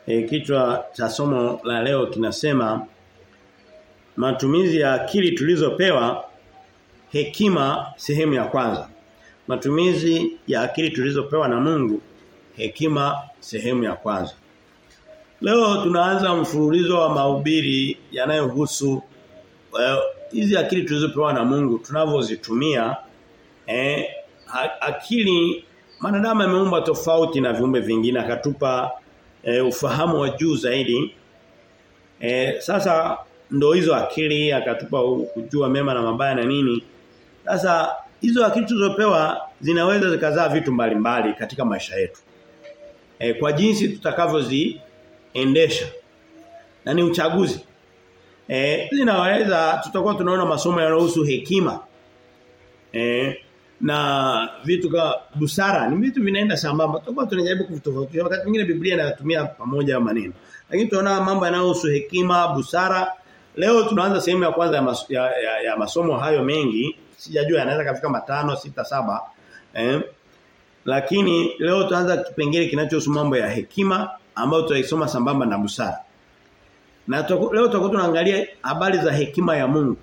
E, kichwa cha somo la leo kinasema matumizi ya akili tulizopewa hekima sehemu ya kwanza. Matumizi ya akili tulizopewa na Mungu hekima sehemu ya kwanza. Leo tunaanza mfululizo wa mahubiri yanayohusu hizi well, akili tulizopewa na Mungu tunavyozitumia eh akili Manadamu ameumbwa tofauti na viumbe vingine akatupa e, ufahamu wa juu zaidi. E, sasa ndo hizo akili akatupa kujua mema na mabaya na nini. Sasa hizo akili tulizopewa zinaweza zikazaa vitu mbalimbali mbali katika maisha yetu. E, kwa jinsi tutakavyoziendesha. Na ni uchaguzi. Eh zinaweza tutakuwa tunaona masomo yanayohusu hekima. Eh na vitu kama busara ni vitu vinaenda sambamba tutakuwa tunajaribu kuvitofautisha wakati mwingine Biblia inatumia pamoja maneno lakini tunaona mambo yanayohusu hekima busara leo tunaanza sehemu ya kwanza ya, mas, ya, ya, ya masomo hayo mengi sijajua yanaweza kafika matano sita saba eh lakini leo tuanza kipengele kinachohusu mambo ya hekima ambayo tutaisoma sambamba na busara na tuku, leo tutakuwa tunaangalia habari za hekima ya Mungu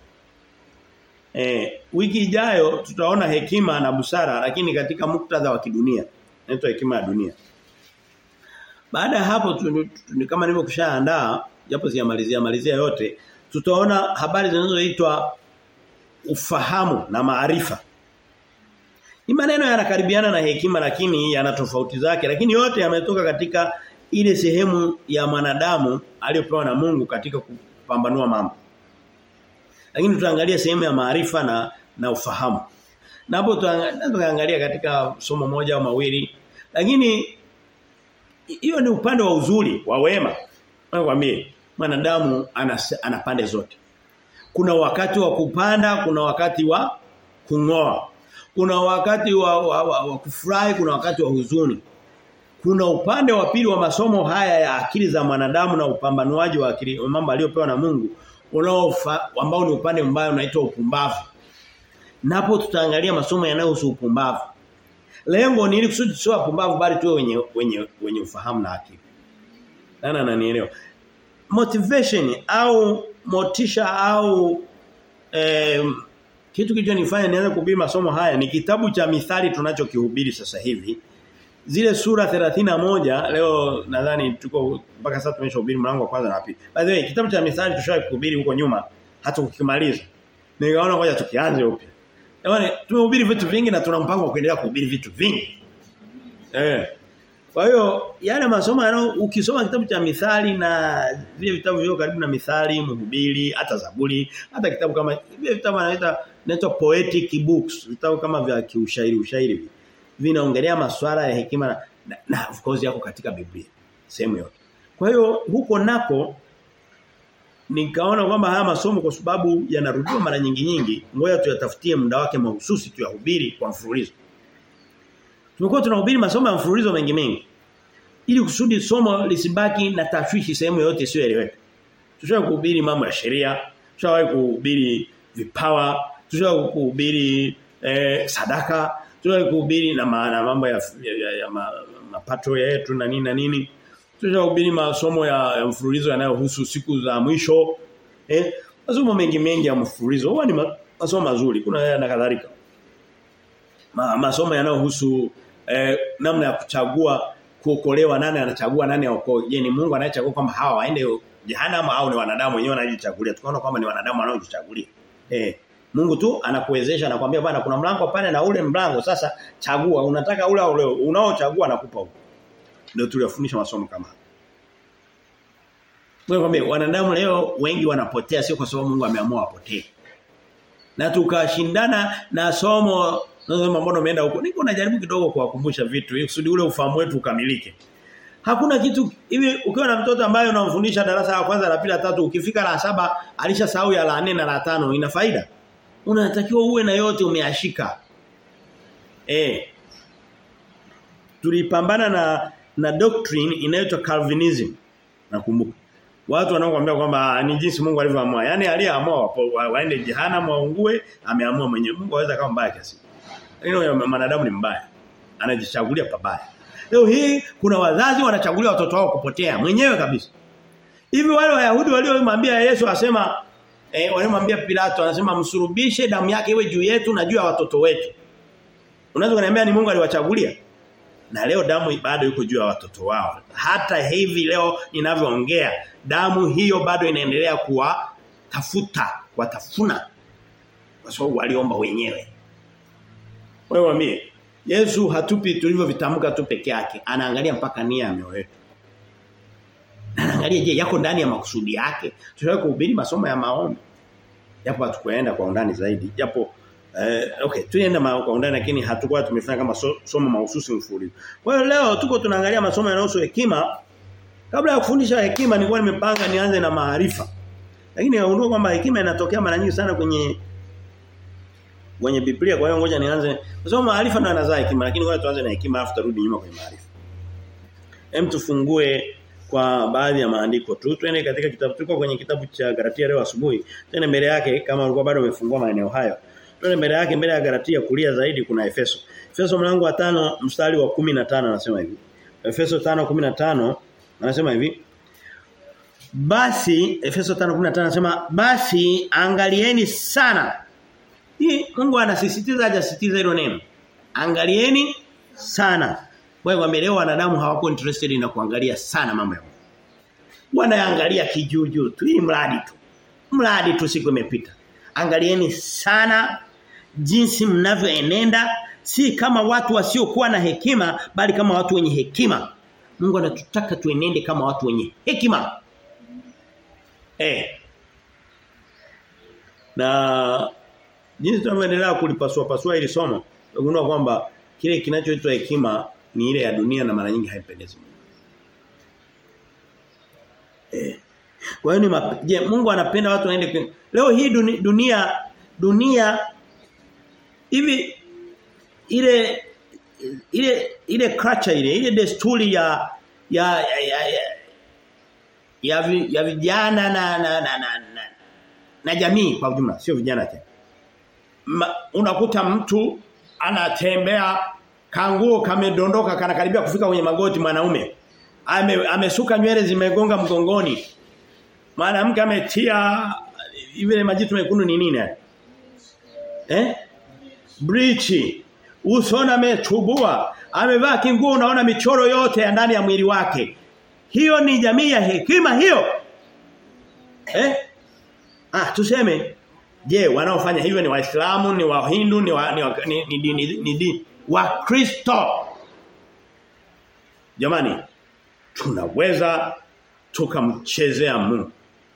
Eh, wiki ijayo tutaona hekima na busara lakini katika muktadha wa kidunia. Inaitwa hekima ya dunia. Baada ya hapo tu, tu, kama nilivyokushaandaa japo siyamalizia malizia yote tutaona habari zinazoitwa ufahamu na maarifa. Ni maneno yanakaribiana na hekima lakini yana tofauti zake lakini yote yametoka katika ile sehemu ya mwanadamu aliyopewa na Mungu katika kupambanua mambo. Lakini tutaangalia sehemu ya maarifa na na ufahamu. Na hapo tutaangalia katika somo moja au mawili. Lakini hiyo ni upande wa uzuri, wa wema. Nakwambie, mwanadamu ana, ana pande zote. Kuna wakati wa kupanda, kuna wakati wa kungoa. Kuna wakati wa, wa, wa, wa kufurahi, kuna wakati wa huzuni. Kuna upande wa pili wa masomo haya ya akili za mwanadamu na upambanuaji wa akili mambo aliyopewa na Mungu unaofa ambao ni upande mbaya unaitwa upumbavu. Napo tutaangalia masomo yanayohusu upumbavu. Lengo ni ili kusudi sio upumbavu bali tuwe wenye wenye wenye ufahamu na akili. Nana ananielewa. Motivation au motisha au eh, kitu kilichonifanya nianze kuhubiri masomo haya ni kitabu cha mithali tunachokihubiri sasa hivi. Zile sura 31 leo nadhani tuko mpaka sasa tumeshahubiri mlango wa kwanza na pili. By the way, kitabu cha mithali tushawahi kuhubiri huko nyuma hata ukimaliza. Nikaona ngoja tukianze upya. Yaani tumehubiri vitu vingi na tuna mpango wa kuendelea kuhubiri vitu vingi. Eh. Kwa hiyo yale masomo yana ukisoma kitabu cha mithali na vile vitabu vile karibu na mithali, mhubiri, hata Zaburi, hata kitabu kama vile vitabu anaita inaitwa poetic books, vitabu kama vya kiushairi ushairi vinaongelea masuala ya hekima na, na, na of course yako katika Biblia sehemu yote. Kwa hiyo huko nako nikaona kwamba haya masomo kwa sababu yanarudiwa mara nyingi nyingi, ngoja tuyatafutie muda wake mahususi tuyahubiri kwa mfululizo. Tumekuwa tunahubiri masomo ya mfululizo mengi mengi. Ili kusudi somo lisibaki na tashwishi sehemu yote isiyoeleweka. Tushawahi kuhubiri mambo ya sheria, tushawahi kuhubiri vipawa, tushawahi kuhubiri eh, sadaka, tushawahi kuhubiri na maana mambo ya, ya, ya, ya ma, mapato yetu na nini na nini. Tushawahi masomo ya, ya mfululizo yanayohusu siku za mwisho. Eh, masomo mengi mengi ya mfululizo. Huwa ni ma, masomo mazuri. Kuna na kadhalika. Ma, masomo yanayohusu eh, namna ya kuchagua kuokolewa nani anachagua nani aokoe. Je, ni Mungu anayechagua kwamba hawa waende jehanamu au ni wanadamu wenyewe wanajichagulia? Tukaona kwamba ni wanadamu wanaojichagulia. Eh, Mungu tu anakuwezesha anakuambia bwana kuna mlango pale na ule mlango sasa chagua unataka ule ule unaochagua nakupa huko. Ndio tuliyofundisha masomo kama. Mwambie wanadamu leo wengi wanapotea sio kwa sababu Mungu ameamua wapotee. Na tukashindana na somo nasema mbona umeenda huko? Niko najaribu kidogo kuwakumbusha vitu ili kusudi ule ufahamu wetu ukamilike. Hakuna kitu hivi ukiwa na mtoto ambaye unamfundisha darasa la kwanza la pili la tatu ukifika la saba alishasahau ya la nne na la tano ina faida? Unatakiwa uwe na yote umeashika. Eh. Tulipambana na na doctrine inayoitwa Calvinism. Nakumbuka. Watu wanaokuambia kwamba ni jinsi Mungu alivyoamua. Yaani aliyeamua wa, waende jehanamu waungue, ameamua mwenyewe. Mungu aweza kama mbaya kiasi. Lakini mwanadamu ni mbaya. Anajichagulia pabaya. Leo hii kuna wazazi wanachagulia watoto wao kupotea mwenyewe kabisa. Hivi wale Wayahudi waliomwambia Yesu asema eh walimwambia Pilato anasema msurubishe damu yake iwe juu yetu na juu ya watoto wetu. Unaweza kuniambia ni Mungu aliwachagulia? Na leo damu bado iko juu ya watoto wao. Hata hivi leo ninavyoongea damu hiyo bado inaendelea kuwa tafuta, watafuna. Kwa sababu waliomba wenyewe. Wewe wambie Yesu hatupi tulivyovitamka tu peke yake. Anaangalia mpaka nia ya mioyo yetu. Anaangalia je yako ndani ya makusudi yake. Tunataka kuhubiri masomo ya maombi. Japo hatukuenda kwa undani zaidi. Japo eh, okay tulienda kwa undani lakini hatukuwa tumefanya kama so, somo mahususi mfululizo. Kwa hiyo leo tuko tunaangalia masomo yanayohusu hekima. Kabla ya kufundisha hekima nilikuwa nimepanga nianze na maarifa. Lakini naundua kwamba hekima inatokea mara nyingi sana kwenye kwenye Biblia kwa hiyo ngoja nianze kwa sababu maarifa ndo yanazaa hekima lakini ngoja tuanze na hekima afu tarudi nyuma kwenye maarifa. Hem tufungue kwa baadhi ya maandiko tu. Twende katika kitabu tuko kwenye kitabu cha Galatia leo asubuhi. Twende mbele yake kama ulikuwa bado umefungua maeneo hayo. Twende mbele yake mbele ya Galatia kulia zaidi kuna Efeso. Efeso mlango wa tano mstari wa 15 anasema hivi. Efeso 5:15 anasema hivi. Basi Efeso 5:15 anasema basi angalieni sana. Hii Mungu anasisitiza hajasisitiza hilo neno. Angalieni sana. Wewe kwambia leo wanadamu hawako interested na kuangalia sana mambo ya Mungu. Wanaangalia kijuju tu, hii mradi tu. Mradi tu siku imepita. Angalieni sana jinsi mnavyoenenda si kama watu wasiokuwa na hekima bali kama watu wenye hekima. Mungu anatutaka tuenende kama watu wenye hekima. Eh. Na jinsi tunavyoendelea kulipasua pasua ili somo, tunagundua kwamba kile kinachoitwa hekima ni ile ya dunia na mara nyingi haipendezi Mungu. Eh. Kwa hiyo ni je, Mungu anapenda watu waende Leo hii dunia dunia, dunia hivi ile ile ile culture ile ile desturi ya ya ya ya, ya, ya, vi, ya vijana na na, na, na, na na jamii kwa ujumla sio vijana tena. Unakuta mtu anatembea kanguo kamedondoka kanakaribia kufika kwenye magoti mwanaume. Ame, amesuka nywele zimegonga mgongoni. Mwanamke ametia vile majitu mekundu ni nini Eh? Breach. Usona amechubua. Amevaa kinguo unaona michoro yote ya ndani ya mwili wake. Hiyo ni jamii ya hekima hiyo. Eh? Ah, tuseme je, wanaofanya hivyo ni Waislamu, ni Wahindu, ni wa, ni, wa, ni, ni, ni, ni, ni, ni wa Kristo. Jamani, tunaweza tukamchezea Mungu.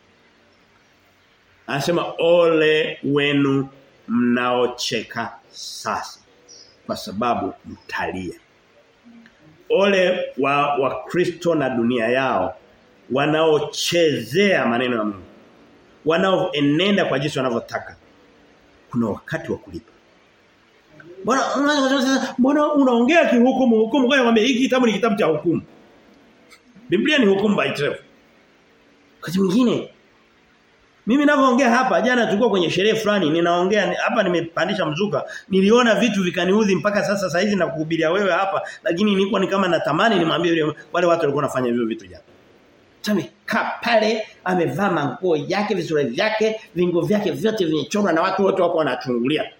Anasema ole wenu mnaocheka sasa kwa sababu mtalia. Ole wa wa Kristo na dunia yao wanaochezea maneno ya Mungu. Wanaoenenda kwa jinsi wanavyotaka. Kuna wakati wa kulipa. Mbona mbona unaongea kihukumu hukumu kwa kwambia hiki kitabu ni kitabu cha hukumu. Biblia ni hukumu by itself. Wakati mwingine mimi ninavyoongea hapa jana tulikuwa kwenye sherehe fulani ninaongea hapa nimepandisha mzuka niliona vitu vikaniudhi mpaka sasa saizi na kuhubiria wewe hapa lakini nilikuwa ni kama natamani nimwambie yule wale watu walikuwa wanafanya hivyo vitu jana. Amekaa pale amevaa manguo yake vizuri vyake vingo vyake vyote vimechorwa na watu wote wako wanachungulia.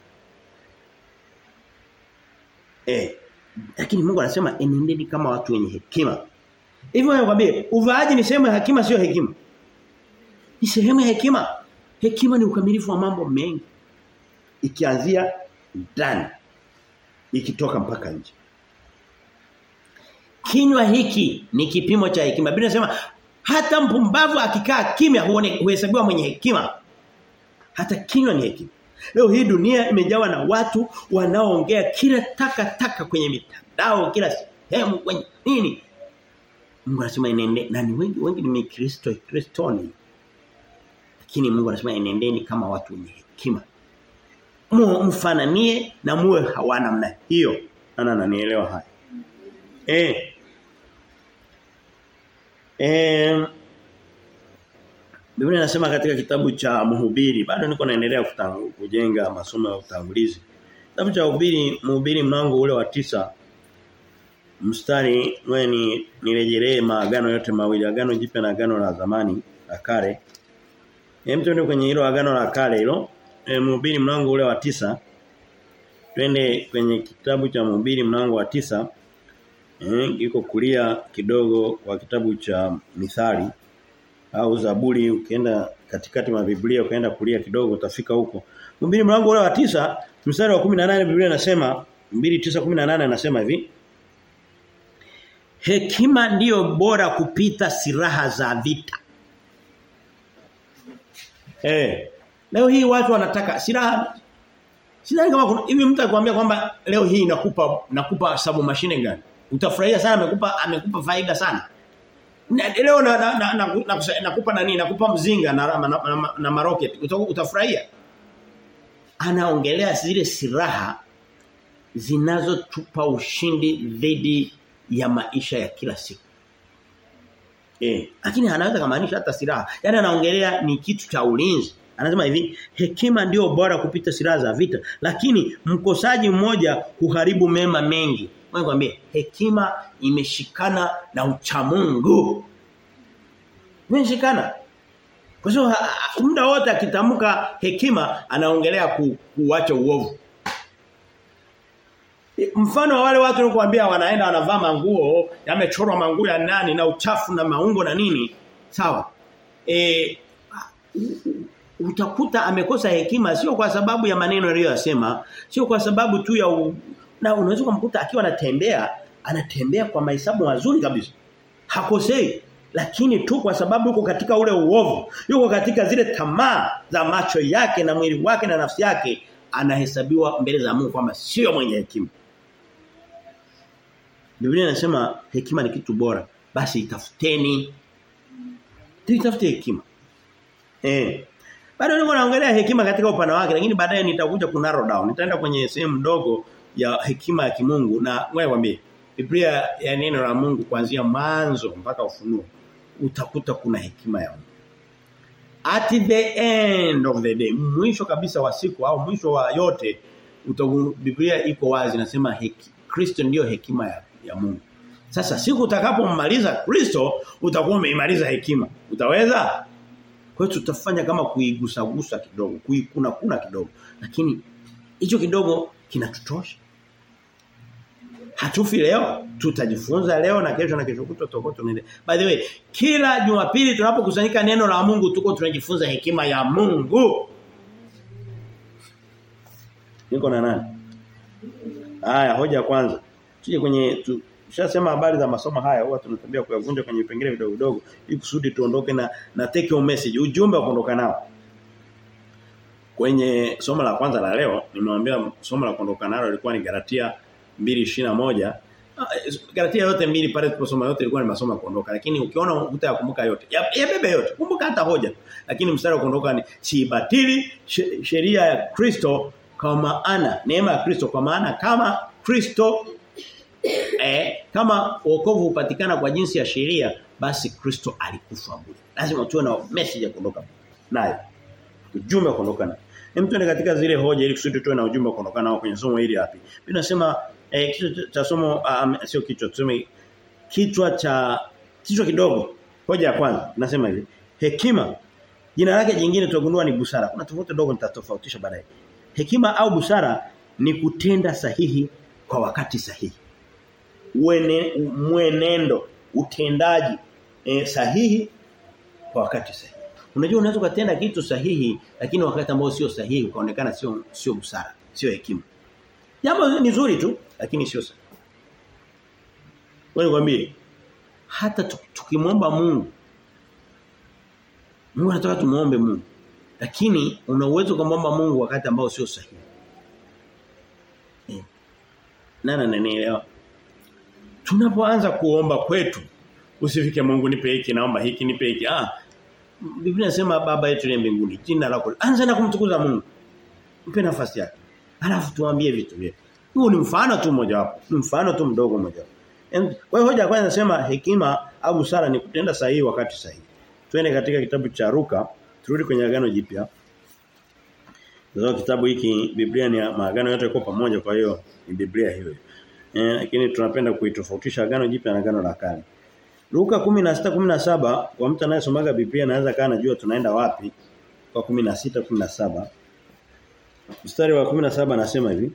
Eh lakini Mungu anasema enendeni kama watu wenye hekima. Hivyo nakwambia uvaaji ni sehemu ya hekima sio hekima. Ni sehemu ya hekima. Hekima ni ukamilifu wa mambo mengi. Ikianzia ndani ikitoka mpaka nje. Kinywa hiki ni kipimo cha hekima. Biblia inasema hata mpumbavu akikaa kimya huhesabiwa mwenye hekima. Hata kinywa ni hekima. Leo hii dunia imejawa na watu wanaoongea kila taka taka kwenye mitandao, kila sehemu kwenye nini? Mungu anasema inende na ni wengi wengi ni Kristo Kristoni. Lakini Mungu anasema enendeni kama watu wenye hekima. Mfananie na muwe hawana namna hiyo. Ana ananielewa haya. Eh. Eh Biblia inasema katika kitabu cha Mhubiri, bado niko naendelea kujenga masomo ya utangulizi. Kitabu cha Mhubiri, Mhubiri mlango ule wa tisa mstari wewe ni nirejelee maagano yote mawili agano jipya na agano la zamani la kale hem tuende kwenye hilo agano la kale hilo e, mhubiri mlango ule wa tisa twende kwenye kitabu cha mhubiri mlango wa tisa eh iko kulia kidogo kwa kitabu cha mithali au zaburi ukienda katikati mwa Biblia ukaenda kulia kidogo utafika huko mhubiri mlango ule wa tisa mstari wa 18 Biblia inasema 29:18 anasema hivi Hekima ndiyo bora kupita silaha za vita. Eh. Leo hii watu wanataka silaha Sidhani kama kuna hivi mtu akwambia kwamba leo hii nakupa nakupa sabu mashine gani? Utafurahia sana amekupa amekupa faida sana. Na, leo na, na, na, na, na, nakupa nani? Nakupa mzinga na na, na, na, na marocket. Uta, utafurahia. Anaongelea zile silaha zinazotupa ushindi dhidi ya maisha ya kila siku. Eh, lakini anaweza kumaanisha hata silaha. Yaani anaongelea ni kitu cha ulinzi. Anasema hivi, hekima ndio bora kupita silaha za vita, lakini mkosaji mmoja huharibu mema mengi. Ngoja nikwambie, hekima imeshikana na uchamungu. Imeshikana. Kwa sababu muda wote akitamka hekima anaongelea ku, kuacha uovu. Mfano wa wale watu nilikuambia wanaenda wanavaa manguo yamechorwa manguo ya nani na uchafu na maungo na nini. Sawa. E, utakuta amekosa hekima sio kwa sababu ya maneno aliyosema, sio kwa sababu tu ya u... na unaweza kumkuta akiwa anatembea, anatembea kwa mahesabu mazuri kabisa. Hakosei, lakini tu kwa sababu yuko katika ule uovu, yuko katika zile tamaa za macho yake na mwili wake na nafsi yake, anahesabiwa mbele za Mungu kwamba sio mwenye hekima. Biblia inasema hekima ni kitu bora, basi itafuteni. Tutafute hekima. Eh. Bado niko naongelea hekima katika upana wake lakini baadaye nitakuja ku narrow down. Nitaenda kwenye sehemu ndogo ya hekima ya kimungu na wewe mwambie Biblia ya neno la Mungu kuanzia mwanzo mpaka ufunuo utakuta kuna hekima ya Mungu. At the end of the day, mwisho kabisa wa siku au mwisho wa yote utagu, Biblia iko wazi nasema heki, Kristo ndiyo hekima ya, ya Mungu. Sasa siku utakapomaliza Kristo utakuwa umeimaliza hekima. Utaweza? Kwa hiyo tutafanya kama kuigusagusa kidogo, kuikuna kuna kidogo. Lakini hicho kidogo kinatutosha. Hatufi leo, tutajifunza leo na kesho na kesho kutwa tutakuwa tunaendelea. By the way, kila Jumapili tunapokusanyika neno la Mungu tuko tunajifunza hekima ya Mungu. Niko na nani? Haya, hoja ya kwanza. Tuje kwenye tu, Tushasema habari za masomo haya huwa tunatambia kuyavunja kwenye vipengele vidogo vidogo ili kusudi tuondoke na na take home message ujumbe wa kuondoka nao. Kwenye somo la kwanza la leo nimewambia somo la kuondoka nalo lilikuwa ni Galatia 2:21. Galatia yote mbili pale tuliposoma yote ilikuwa ni masomo ya kuondoka lakini ukiona utayakumbuka yote. Yabebe ya yote. Kumbuka hata hoja. Lakini mstari wa kuondoka ni sibatili sheria ya Kristo kwa maana neema ya Kristo kwa maana kama Kristo eh, kama wokovu upatikana kwa jinsi ya sheria basi Kristo alikufa bure. Lazima tuwe na message ya kuondoka nayo. Ujumbe wa kuondoka nayo. Hem tuende katika zile hoja ili kusudi tuwe na ujumbe wa kuondoka nao kwenye somo hili hapi. Mimi nasema eh, kichwa cha somo um, sio kichwa tuseme kichwa cha kichwa kidogo. Hoja ya kwanza nasema hivi. Hekima jina lake jingine tutagundua ni busara. Kuna tofauti ndogo nitatofautisha baadaye. Hekima au busara ni kutenda sahihi kwa wakati sahihi uene, mwenendo utendaji e, sahihi kwa wakati sahihi. Unajua unaweza kutenda kitu sahihi lakini wakati ambao sio sahihi ukaonekana sio sio busara, sio hekima. Jambo ni zuri tu lakini sio sahihi. Wewe nikwambie hata tukimwomba Mungu Mungu anataka tumuombe Mungu. Lakini una uwezo kumwomba Mungu wakati ambao sio sahihi. Eh. Nana nanielewa? Tunapoanza kuomba kwetu usifike Mungu nipe hiki naomba hiki nipe hiki. Ah. Biblia inasema baba yetu ni mbinguni. Jina lako. Anza na kumtukuza Mungu. Mpe nafasi yake. Alafu tuambie vitu vyetu. Huu ni mfano tu mmoja wapo. Ni mfano tu mdogo mmoja wapo. Kwa hiyo hoja kwanza nasema hekima au busara ni kutenda sahihi wakati sahihi. Twende katika kitabu cha Ruka, turudi kwenye agano jipya. Ndio kitabu hiki Biblia ni maagano yote yako pamoja kwa hiyo ni Biblia hiyo. Eh, lakini tunapenda kuitofautisha agano jipya na agano la kale. Luka 16:17 kwa mtu anayesomaga Biblia anaweza kaa anajua tunaenda wapi kwa 16:17. Mstari wa 17 anasema hivi.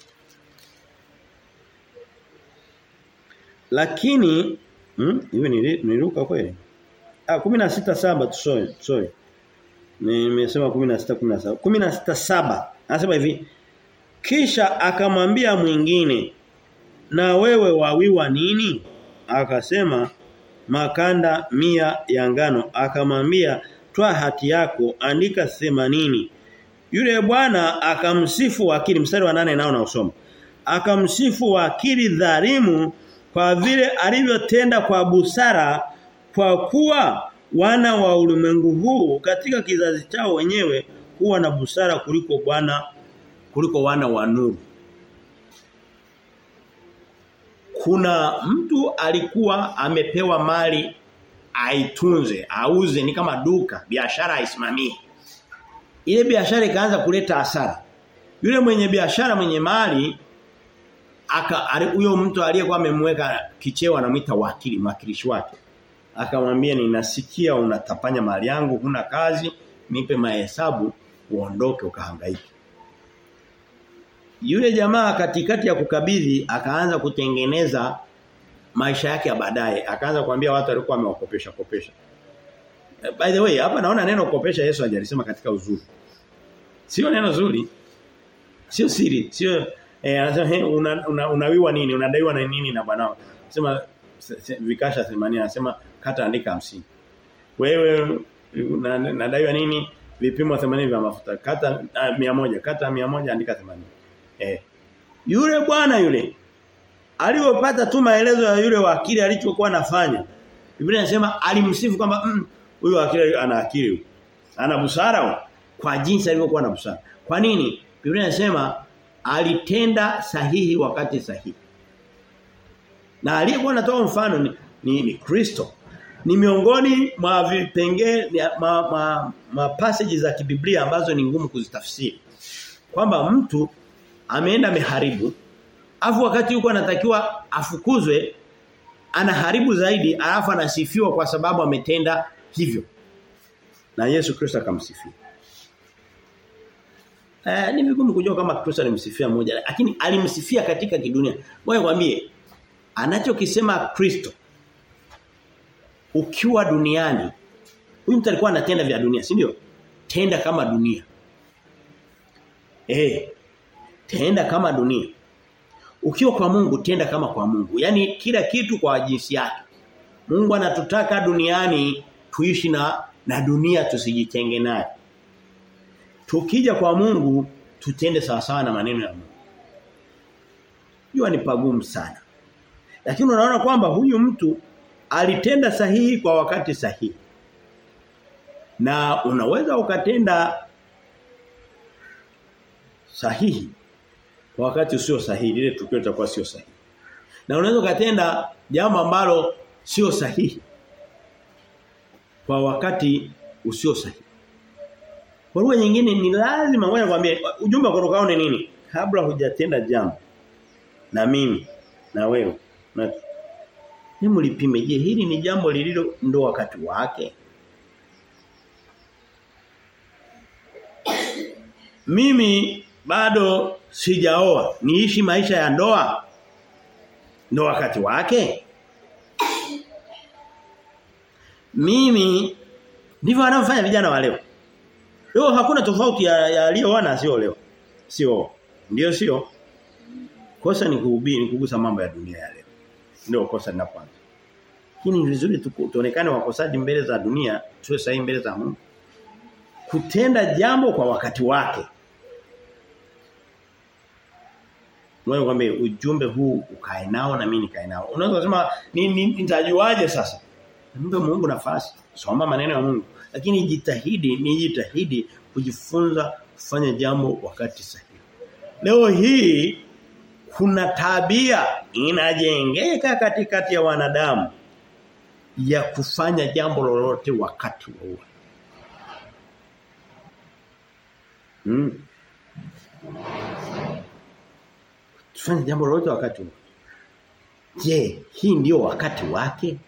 Lakini hmm, hivi ni, ni Luka kweli? Ah 16:7 sorry sorry. Nimesema 16:17. 16:7 anasema hivi. Kisha akamwambia mwingine na wewe wawiwa nini? Akasema makanda mia ya ngano. Akamwambia toa hati yako andika 80. Yule bwana akamsifu wakili mstari wa nane nao nausoma. Akamsifu wakili dhalimu kwa vile alivyotenda kwa busara kwa kuwa wana wa ulimwengu huu katika kizazi chao wenyewe huwa na busara kuliko bwana kuliko wana wa nuru. Kuna mtu alikuwa amepewa mali aitunze, auze ni kama duka, biashara aisimamie. Ile biashara ikaanza kuleta hasara. Yule mwenye biashara mwenye mali aka huyo mtu aliyekuwa amemweka kicheo anamuita wakili, mwakilishi wake. Akamwambia ninasikia unatapanya mali yangu, huna kazi, nipe mahesabu uondoke ukahangaike. Yule jamaa katikati ya kukabidhi akaanza kutengeneza maisha yake ya baadaye. Akaanza kuambia watu alikuwa amewakopesha kopesha. By the way, hapa naona neno kukopesha Yesu hajalisema katika uzuri. Sio neno zuri. Sio siri, sio eh anasema hey, una, una, unawiwa nini? Unadaiwa na nini na bwanao? Sema vikasha 80 anasema kata andika 50. Wewe nadaiwa nini? Vipimo 80 vya mafuta. Kata uh, 100, kata 100 andika 80. Eh. Yule bwana yule aliyopata tu maelezo ya yule wakili alichokuwa anafanya. Biblia inasema alimsifu kwamba huyu mm, wakili ana akili. Ana busara kwa jinsi alivyokuwa na busara. Kwa nini? Biblia inasema alitenda sahihi wakati sahihi. Na aliyekuwa anatoa mfano ni ni, ni Kristo. Ni miongoni mwa vipengee ma, ma, ma passages za kibiblia ambazo ni ngumu kuzitafsiri. Kwamba mtu ameenda meharibu afu wakati yuko anatakiwa afukuzwe anaharibu zaidi alafu anasifiwa kwa sababu ametenda hivyo. Na Yesu Kristo akamsifia. Eh ni vigumu kujua kama Kristo alimsifia mmoja lakini alimsifia katika kidunia. Ngoja kwambie anachokisema Kristo ukiwa duniani huyu mtu alikuwa anatenda vya dunia, si ndio? Tenda kama dunia. Eh tenda kama dunia. Ukiwa kwa Mungu tenda kama kwa Mungu. Yaani kila kitu kwa jinsi yake. Mungu anatutaka duniani tuishi na na dunia tusijitenge nayo. Tukija kwa Mungu tutende sawa sawa na maneno ya Mungu. Hiyo ni pagumu sana. Lakini unaona kwamba huyu mtu alitenda sahihi kwa wakati sahihi. Na unaweza ukatenda sahihi kwa wakati usio sahihi lile tukio litakuwa sio sahihi. Na unaweza ukatenda jambo ambalo sio sahihi kwa wakati usio sahihi. Kwa lugha nyingine ni lazima wewe kwambie ujumbe kutoka ni nini? Kabla hujatenda jambo na mimi na wewe na Hebu lipime je hili ni jambo lililo ndo wakati wake? Mimi bado sijaoa, niishi maisha ya ndoa. Ndo wakati wake? Mimi ndivyo wanaofanya vijana wa leo. Leo hakuna tofauti ya, ya aliyooa na sio leo. Sio. Ndio sio. Kosa ni kuhubiri, ni kugusa mambo ya dunia ya leo. Ndio kosa linapoanza. Lakini ni vizuri tuonekane wakosaji mbele za dunia, tuwe sahihi mbele za Mungu. Kutenda jambo kwa wakati wake. Wewe kwambie ujumbe huu ukae nao na mimi nikae nao. Unaweza kusema nitajuaje ni, sasa? Mpe Mungu nafasi. Soma maneno ya Mungu. Lakini jitahidi, nijitahidi kujifunza kufanya jambo wakati sahihi. Leo hii kuna tabia inajengeka katikati ya wanadamu ya kufanya jambo lolote wakati wowote. Hmm. Tufanye jambo lolote wakati wowote. Je, hii ndio wakati wake?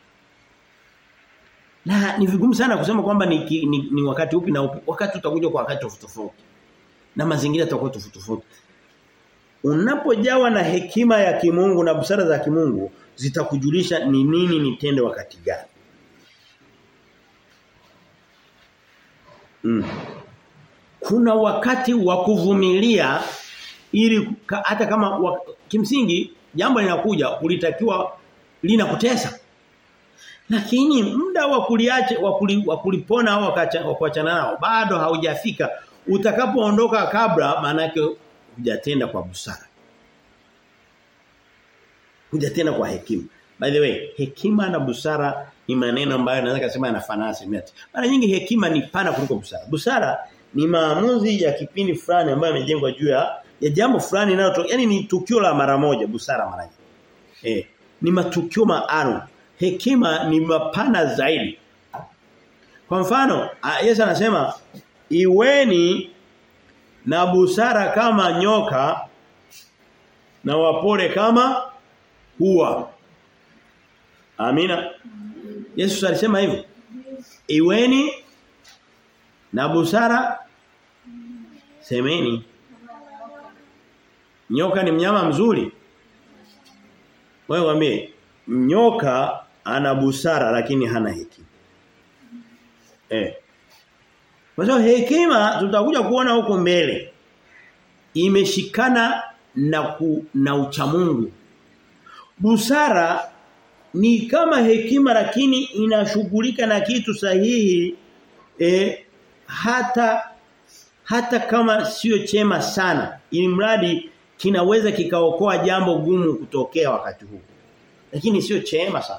Na ni vigumu sana kusema kwamba ni, ni, ni wakati upi na upi. Wakati utakuja kwa wakati tofauti tofauti. Na mazingira yatakuwa tofauti tofauti. Unapojawa na hekima ya kimungu na busara za kimungu zitakujulisha ni nini nitende wakati gani. Mm. Kuna wakati wa kuvumilia ili hata kama wa, kimsingi jambo linakuja ulitakiwa linakutesa. Lakini muda wa kuliacha wa kulipona au kuachana nao bado haujafika. Utakapoondoka kabla maana yake hujatenda kwa busara. Hujatenda kwa hekima. By the way, hekima na busara ni maneno ambayo naweza kusema yanafanana asilimia. Mara nyingi hekima ni pana kuliko busara. Busara ni maamuzi ya kipindi fulani ambayo yamejengwa juu ya ya jambo fulani linalotoka. Yaani ni tukio la mara moja, busara mara nyingi. Eh, ni matukio maalum. Hekima ni mapana zaidi. Kwa mfano, Yesu anasema iweni na busara kama nyoka na wapole kama hua. Amina. Yesu alisema hivyo. Iweni na busara semeni. Nyoka ni mnyama mzuri. Wewe mwambie nyoka ana busara lakini hana hekima. Eh. Kwa sababu hekima tutakuja kuona huko mbele imeshikana na ku, na uchamungu. Busara ni kama hekima lakini inashughulika na kitu sahihi eh, hata hata kama sio chema sana ili mradi kinaweza kikaokoa jambo gumu kutokea wakati huu lakini sio chema sana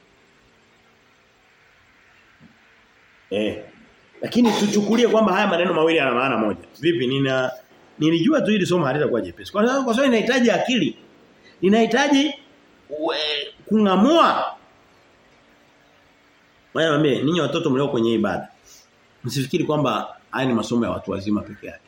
eh lakini tuchukulie kwamba haya maneno mawili yana maana moja vipi nina nilijua tu hili somo halitakuwa jepesi kwa sababu kwa sababu inahitaji akili inahitaji kungamua Wewe mwambie ninyi watoto mlio kwenye ibada msifikiri kwamba haya ni masomo ya watu wazima peke yake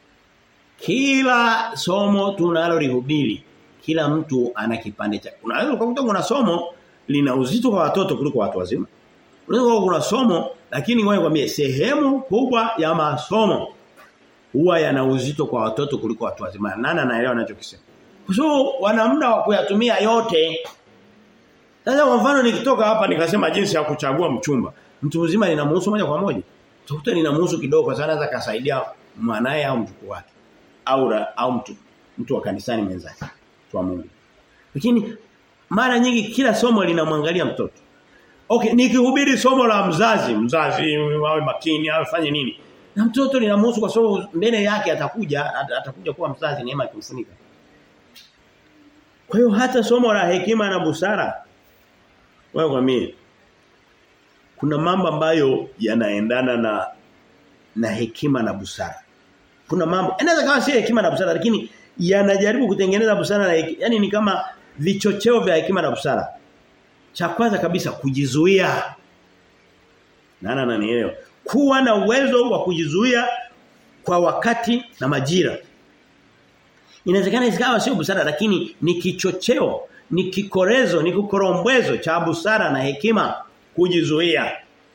kila somo tunalolihubiri kila mtu ana kipande chake. Unaweza ukakuta kuna somo lina uzito kwa watoto kuliko watu wazima. Unaweza kuna somo lakini ngoja nikwambie sehemu kubwa ya masomo huwa yana uzito kwa watoto kuliko watu wazima. Nani anaelewa ninachokisema? Kwa sababu wana muda wa kuyatumia yote. Sasa kwa mfano nikitoka hapa nikasema jinsi ya kuchagua mchumba. Mtu mzima linamhusu moja kwa moja. Utakuta linamhusu kidogo kwa sababu anaweza kasaidia mwanae au mjukuu wake. Au au mtu mtu wa kanisani mwenzake wa Mungu. Lakini mara nyingi kila somo linamwangalia mtoto. Okay, nikihubiri somo la mzazi, mzazi awe makini, afanye nini? Na mtoto linamhusu kwa sababu mbele yake atakuja atakuja kuwa mzazi neema ikimfunika. Kwa hiyo hata somo la hekima na busara wewe kwa mimi kuna mambo ambayo yanaendana na na hekima na busara. Kuna mambo inaweza kama si hekima na busara lakini yanajaribu kutengeneza busara na yani ni kama vichocheo vya hekima na busara. Cha kwanza kabisa kujizuia. Nana ananielewa. Kuwa na uwezo wa kujizuia kwa wakati na majira. Inawezekana isikawa sio busara lakini ni kichocheo, ni kikorezo, ni kukorombwezo cha busara na hekima kujizuia.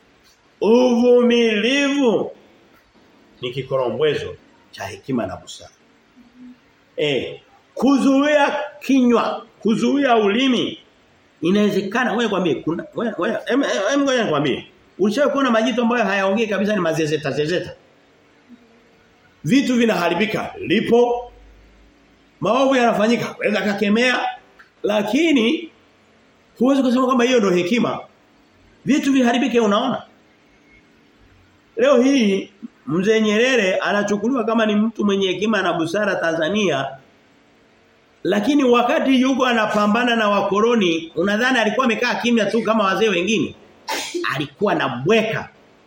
Uvumilivu ni kikorombwezo cha hekima na busara. Eh, kuzuia kinywa, kuzuia ulimi. Inawezekana wewe kwambie kuna wewe hem ngoja nikwambie. Ulishawahi kuona majito ambayo hayaongei kabisa ni mazezeta zezeta. Vitu vinaharibika, lipo maovu yanafanyika, waweza kakemea lakini huwezi kusema kwamba hiyo ndio hekima. Vitu viharibike unaona? Leo hii Mzee Nyerere anachukuliwa kama ni mtu mwenye hekima na busara Tanzania. Lakini wakati yuko anapambana na wakoloni, unadhani alikuwa amekaa kimya tu kama wazee wengine? Alikuwa na bweka.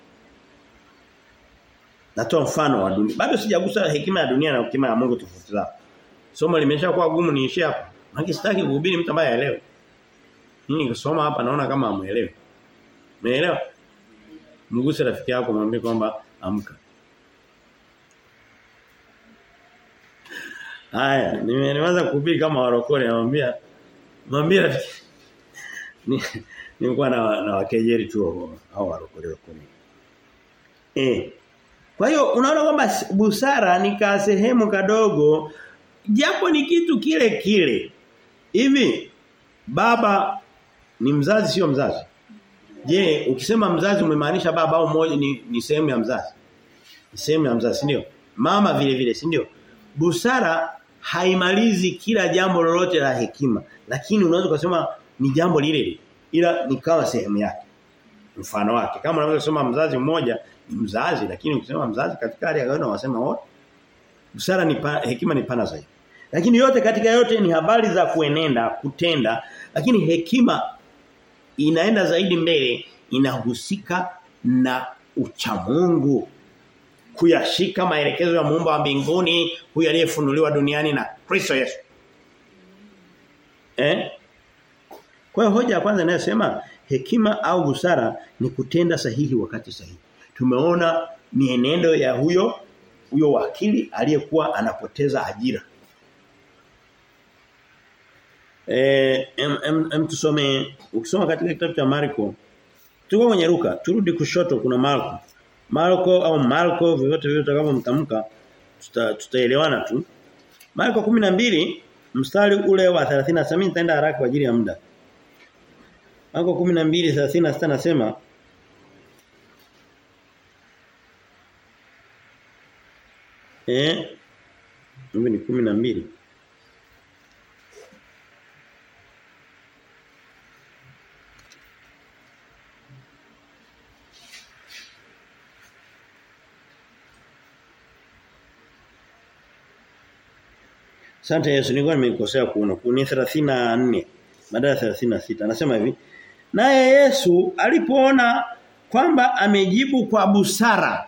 Natoa mfano wa dunia. Bado sijagusa hekima ya dunia na hekima ya Mungu tofauti zao. Somo limeshakuwa gumu niishie hapa. Maana sitaki kuhubiri mtu ambaye haelewi. Mimi nikisoma hapa naona kama amuelewi. Umeelewa? Mguse rafiki yako mwambie kwamba amka. Haya, nimeanza kuhubiri kama warokole namwambia Mwambie rafiki. Ni nilikuwa na na wakejeri tu hao warokolewa kumi. Eh. Kwa hiyo unaona kwamba busara ni ka sehemu kadogo japo ni kitu kile kile. Hivi baba ni mzazi sio mzazi? Je, ukisema mzazi umemaanisha baba au mmoja ni, ni sehemu ya mzazi? Ni sehemu ya mzazi, ndio? Mama vile vile, si ndio? Busara haimalizi kila jambo lolote la hekima, lakini unaweza kusema ni jambo lile lile ila ni kama sehemu yake. Mfano wake. Kama unaweza kusema mzazi mmoja ni mzazi, lakini ukisema mzazi katika hali ya kawaida unasema wote. Busara ni pa, hekima ni pana zaidi. Lakini yote katika yote ni habari za kuenenda, kutenda, lakini hekima inaenda zaidi mbele inahusika na uchamungu kuyashika maelekezo ya muumba wa mbinguni huyu aliyefunuliwa duniani na Kristo Yesu. Eh? Kwa hiyo hoja ya kwanza inayosema hekima au busara ni kutenda sahihi wakati sahihi. Tumeona mienendo ya huyo huyo wakili aliyekuwa anapoteza ajira. Eh em, em, em tusome ukisoma katika kitabu cha Marko tuko kwenye Luka turudi kushoto kuna Marko Marko au Marko vyovyote vile utakavyomtamka tuta, tutaelewana tu Marko 12 mstari ule wa 37 mimi nitaenda haraka kwa ajili ya muda Marko 12:36 nasema Eh Hivi ni 12 Asante Yesu nilikuwa nimekosea kuona. Ni 34 badala ya 36. Anasema hivi. Naye Yesu alipoona kwamba amejibu kwa busara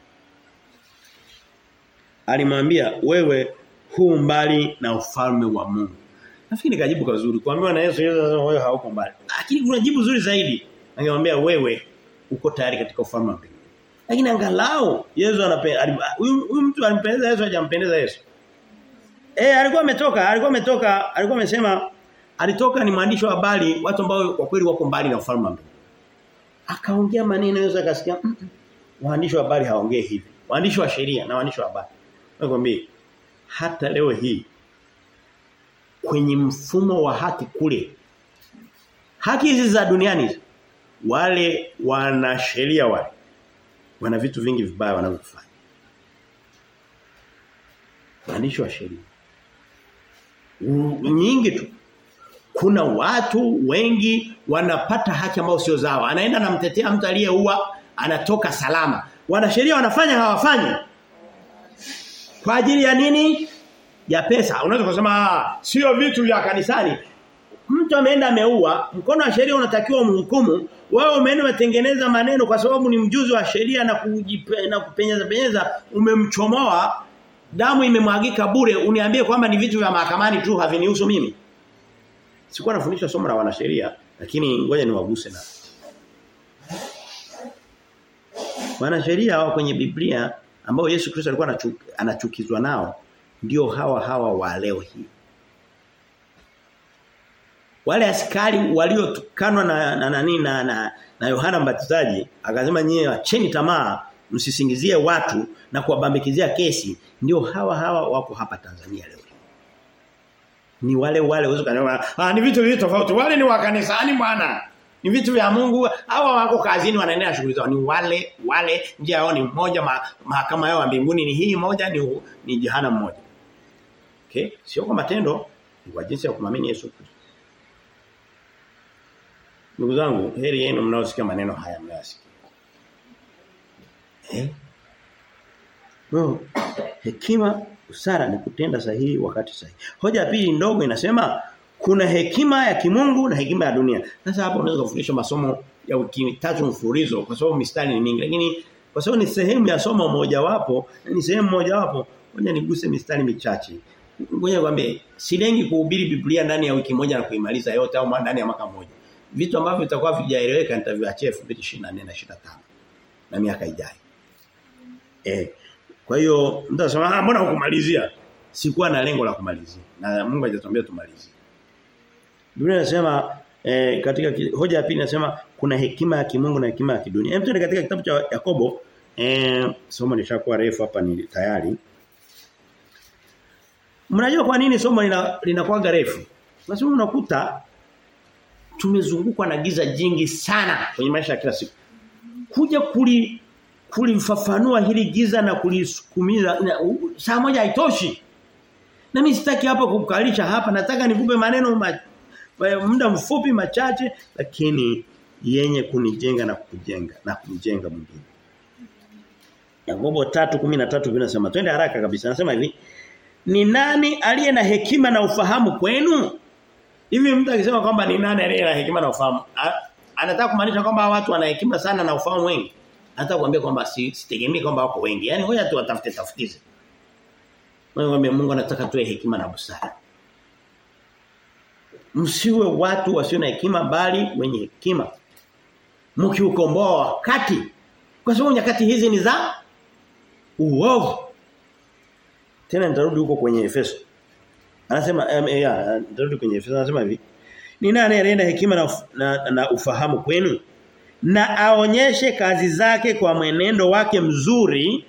alimwambia wewe huu mbali na ufalme wa Mungu. Nafikiri kajibu kazuri. Kuambiwa na Yesu Yesu anasema wewe hauko mbali. Lakini kuna jibu zuri zaidi. Angemwambia wewe uko tayari katika ufalme wa Mungu. Lakini angalau Yesu anapenda huyu mtu alimpendeza Yesu hajampendeza Yesu. Eh alikuwa ametoka, alikuwa ametoka, alikuwa amesema alitoka ni mwandishi wa habari watu ambao kwa kweli wako mbali na ufalme wa Mungu. Akaongea maneno Yesu akasikia mm -mm. waandishi wa habari haongee hivi. Waandishi wa sheria na waandishi wa habari. Nakwambia hata leo hii kwenye mfumo wa haki kule haki hizi za duniani wale wana sheria wale wana vitu vingi vibaya wanavyofanya. Waandishi wa sheria nyingi tu kuna watu wengi wanapata haki ambayo sio zao anaenda namtetea mtu aliyeua anatoka salama wanasheria wanafanya hawafanyi kwa ajili ya nini ya pesa unaweza kusema sio vitu vya kanisani mtu ameenda ameua mkono wa sheria unatakiwa umhukumu wewe umeenda umetengeneza maneno kwa sababu ni mjuzi wa sheria na kujipe, na kupenyeza penyeza umemchomoa damu imemwagika bure uniambie kwamba ni vitu vya mahakamani tu havinihusu mimi sikuwa nafundisha somo la wanasheria lakini ngoja niwaguse na wanasheria hao kwenye Biblia ambao Yesu Kristo alikuwa anachukizwa nao ndio hawa hawa wa leo hii wale askari waliotukanwa na na nani na, na, na Yohana Mbatizaji akasema nyie acheni tamaa msisingizie watu na kuwabambikizia kesi ndio hawa hawa wako hapa Tanzania leo ni wale wale uwezo kanema ah ni vitu vitu tofauti wale ni wa kanisani bwana ni vitu vya Mungu hawa wako kazini wanaendelea shughuli zao ni wale wale njia yao ni mmoja ma, mahakama yao ya mbinguni ni hii moja ni ni jehanamu moja okay sio kwa matendo ni kwa jinsi ya kumamini Yesu Kristo Ndugu zangu heri yenu mnaosikia maneno haya mnayasikia eh no. hekima usara ni kutenda sahihi wakati sahihi. Hoja ya pili ndogo inasema kuna hekima ya kimungu na hekima ya dunia. Sasa hapa unaweza kufundisha masomo ya wiki tatu mfululizo kwa sababu mistari ni mingi lakini kwa sababu ni sehemu ya somo moja wapo ni sehemu moja wapo ngoja niguse mistari michache. Ngoja nikwambie silengi kuhubiri Biblia ndani ya wiki moja na kuimaliza yote au ndani ya mwaka mmoja. Vitu ambavyo vitakuwa vijaeleweka nitaviachia 2024 na 25 na miaka ijayo. Eh kwa hiyo mtu anasema ah mbona hukumalizia? Sikuwa na lengo la kumalizia. Na Mungu hajatuambia tumalizie. Biblia inasema eh, katika hoja ya pili inasema kuna hekima ya kimungu na hekima ya kidunia. Hem katika kitabu cha Yakobo eh somo lishakuwa refu hapa ni tayari. Mnajua kwa nini somo linakuwa lina refu? Nasema unakuta tumezungukwa na giza jingi sana kwenye maisha ya kila siku. Kuja kuli kulifafanua hili giza na kulisukumiza saa moja haitoshi. Na mimi sitaki hapa kukalisha hapa nataka nikupe maneno ma, muda mfupi machache lakini yenye kunijenga na kujenga na kumjenga mwingine. Yakobo 3:13 vinasema twende haraka kabisa nasema hivi ni nani aliye na hekima na ufahamu kwenu? Hivi mtu akisema kwamba ni nani aliye na hekima na ufahamu anataka kumaanisha kwamba watu wana hekima sana na ufahamu wengi. Anataka kuambia kwamba sitegemei kwamba wako wengi. Yaani ngoja tu watafute tafutize. Mungu Mungu anataka tuwe hekima na busara. Msiwe watu wasio na hekima bali wenye hekima. Mkiukomboa wakati. Kwa sababu nyakati hizi ni za uovu. Tena nitarudi huko kwenye Efeso. Anasema um, yeah, nitarudi kwenye Efeso anasema hivi. Ni nani alienda hekima na, na, na ufahamu kwenu? Na aonyeshe kazi zake kwa mwenendo wake mzuri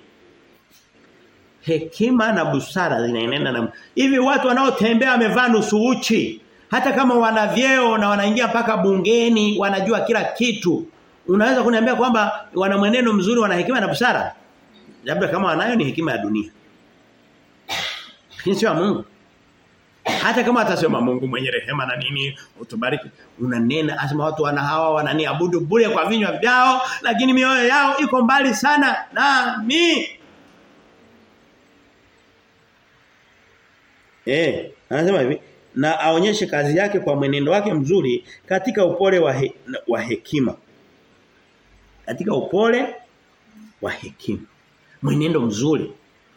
hekima na busara zinaenenda na hivi watu wanaotembea wamevaa nusu uchi hata kama wana vyeo na wanaingia mpaka bungeni wanajua kila kitu unaweza kuniambia kwamba wana mwenendo mzuri wana hekima na busara labda kama wanayo ni hekima ya dunia sio ya Mungu hata kama atasema Mungu mwenye rehema na nini utubariki unanena asema watu wana hawa wananiabudu bure kwa vinywa vyao lakini mioyo yao iko mbali sana nami Eh, anasema hivi na aonyeshe kazi yake kwa mwenendo wake mzuri katika upole wa, he, wa hekima. Katika upole wa hekima. Mwenendo mzuri.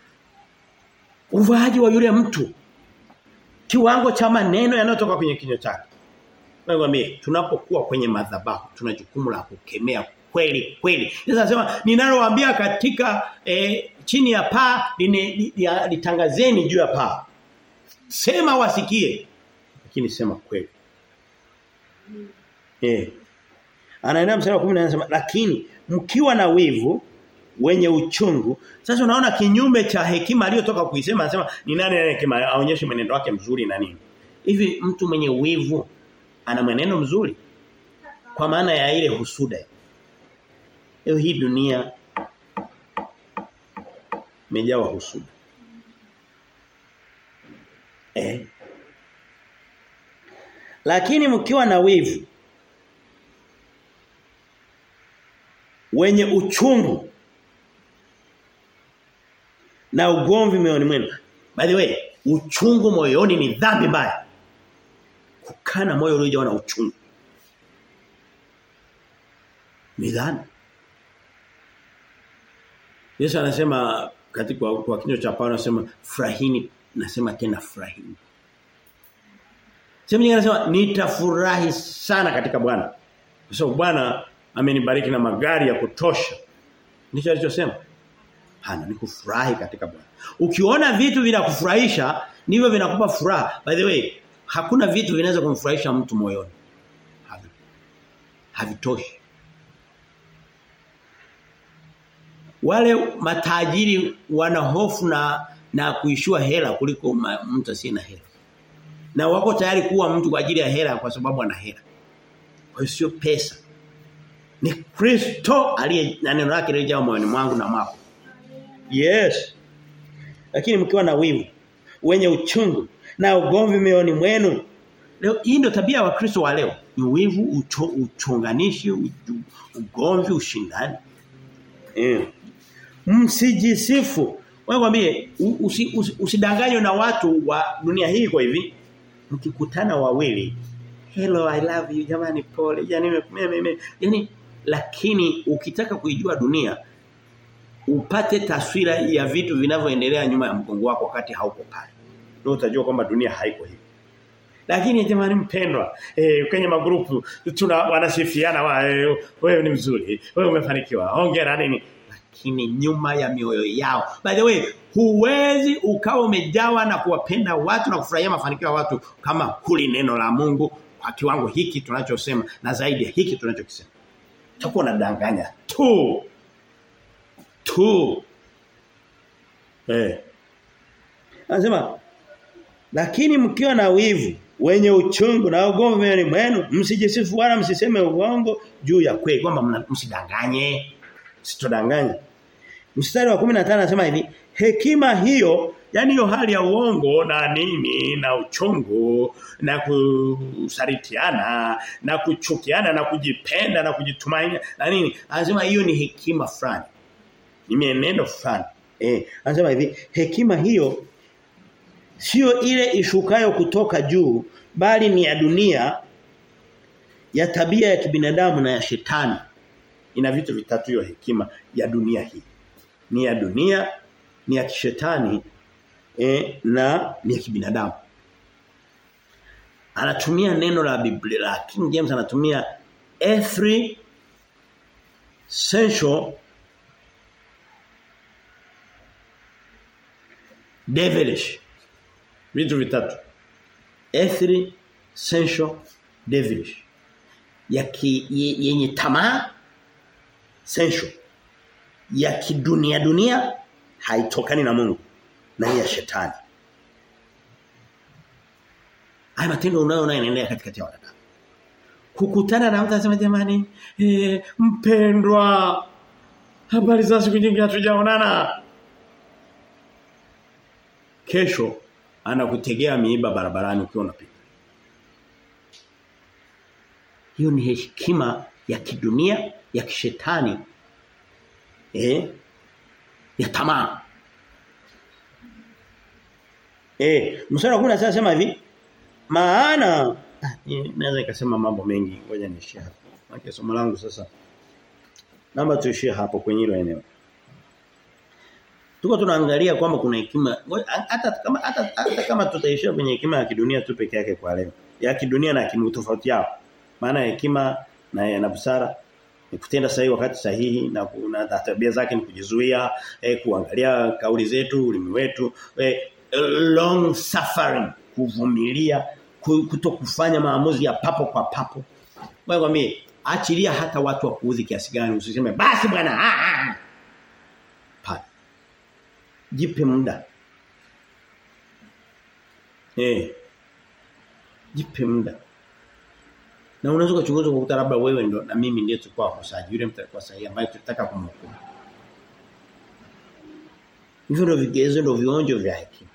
Uvaaji wa yule mtu. Kiwango cha maneno yanayotoka kwenye kinywa chake. Nakwambia tunapokuwa kwenye madhabahu tuna jukumu la kukemea kweli kweli. Sasa nasema ninalowaambia katika eh, chini ya paa litangazeni juu ya paa. Sema wasikie. Lakini sema kweli. Eh. Anaenda mstari wa 10 anasema lakini mkiwa na wivu wenye uchungu sasa unaona kinyume cha hekima aliyotoka kuisema anasema ni nani ana hekima aonyeshe mwenendo wake mzuri na nini. Hivi mtu mwenye wivu ana mwenendo mzuri? Kwa maana ya ile husuda. Leo hii dunia imejawa husuda. Eh. Lakini mkiwa na wivu wenye uchungu na ugomvi moyoni mwenu. By the way, uchungu moyoni ni dhambi mbaya. Kukana moyo uliojawa na uchungu. Ni dhambi. Yesu anasema katika kwa, kwa kinywa cha Paulo anasema furahini nasema tena furahini. Sema nyingine anasema nitafurahi sana katika Bwana. Kwa sababu Bwana amenibariki na magari ya kutosha. Ndicho alichosema. Hana ni kufurahi katika Bwana. Ukiona vitu vinakufurahisha ndivyo vinakupa furaha. By the way, hakuna vitu vinaweza kumfurahisha mtu moyoni. Havi. Havitoshi. Wale matajiri wana hofu na na kuishua hela kuliko mtu asiye na hela. Na wako tayari kuwa mtu kwa ajili ya hela kwa sababu ana hela. Kwa hiyo sio pesa. Ni Kristo aliye na neno lake lijao moyoni mwangu na mwako. Yes. Lakini mkiwa na wivu, wenye uchungu na ugomvi mioyoni mwenu. Leo hii ndio tabia wa Kristo wa leo. Ni wivu, ucho, uchonganishi, ugomvi, ushindani. Eh. Msijisifu. Wewe kwambie usi, usi, usidanganywe na watu wa dunia hii kwa hivi. Mkikutana wawili, hello I love you jamani pole. Yaani mimi yani lakini ukitaka kuijua dunia upate taswira ya vitu vinavyoendelea nyuma ya mgongo wako wakati hauko pale. Ndio utajua kwamba dunia haiko hivi. Lakini jamani mpendwa, eh, kwenye magrupu tuna wanasifiana wa eh, wewe ni mzuri, wewe umefanikiwa. Hongera nini? Lakini nyuma ya mioyo yao. By the way, huwezi ukawa umejawa na kuwapenda watu na kufurahia mafanikio ya watu kama kuli neno la Mungu kiwango hiki tunachosema na zaidi ya hiki tunachokisema. Utakuwa unadanganya tu. Tu. Eh. Anasema lakini mkiwa na wivu wenye uchungu na ugomvi mioyoni mwenu msijisifu wala msiseme uongo juu ya kweli kwamba msidanganye. Msitodanganye. Mstari wa 15 anasema hivi hekima hiyo yani hiyo hali ya uongo na nini na uchungu na kusaritiana na kuchukiana na kujipenda na kujitumainia na nini anasema hiyo ni hekima fulani ni mienendo fulani eh anasema hivi hekima hiyo sio ile ishukayo kutoka juu bali ni ya dunia ya tabia ya kibinadamu na ya shetani ina vitu vitatu hiyo hekima ya dunia hii ni ya dunia ni ya kishetani e, na ni ya kibinadamu anatumia neno la Biblia la King James anatumia every sensual devilish vitu vitatu every sensual devilish ya ki, yenye tamaa sensual ya kidunia dunia haitokani na Mungu na ya shetani. Haya matendo unayoona yanaendelea katikati ya wanadamu. Kukutana na mtu anasema jamani, eh, mpendwa habari za siku nyingi hatujaonana. Kesho anakutegea miiba barabarani ukiwa unapita. Hiyo ni hekima ya kidunia, ya kishetani. Eh? Ya tamaa. Eh, mstari wa 10 anasema hivi, maana naweza nikasema mambo mengi, ngoja niishie hapo. Maana somo langu sasa naomba tuishie hapo kwenye hilo eneo. Tuko tunaangalia kwamba kuna hekima hata kama hata, hata kama tutaishia kwenye hekima ya kidunia tu peke yake kwa leo. Ya kidunia na kimu tofauti yao. Maana hekima na na busara ni kutenda sahihi wakati sahihi na na tabia zake ni kujizuia, eh, kuangalia kauli zetu, ulimi wetu, eh, long suffering, kuvumilia, kuto kufanya maamuzi ya papo kwa papo. Wewe kwambie achilia hata watu wa kuudhi kiasi gani usiseme basi bwana ah ah. Pa. Jipe muda. Eh. Jipe muda. Na unaweza kuchunguza kukuta labda wewe ndo na mimi ndiye tulikuwa wakosaji yule mtu alikuwa sahihi ambaye tulitaka kumhukumu. Hivyo ndio vigezo ndio vionjo vya hekima.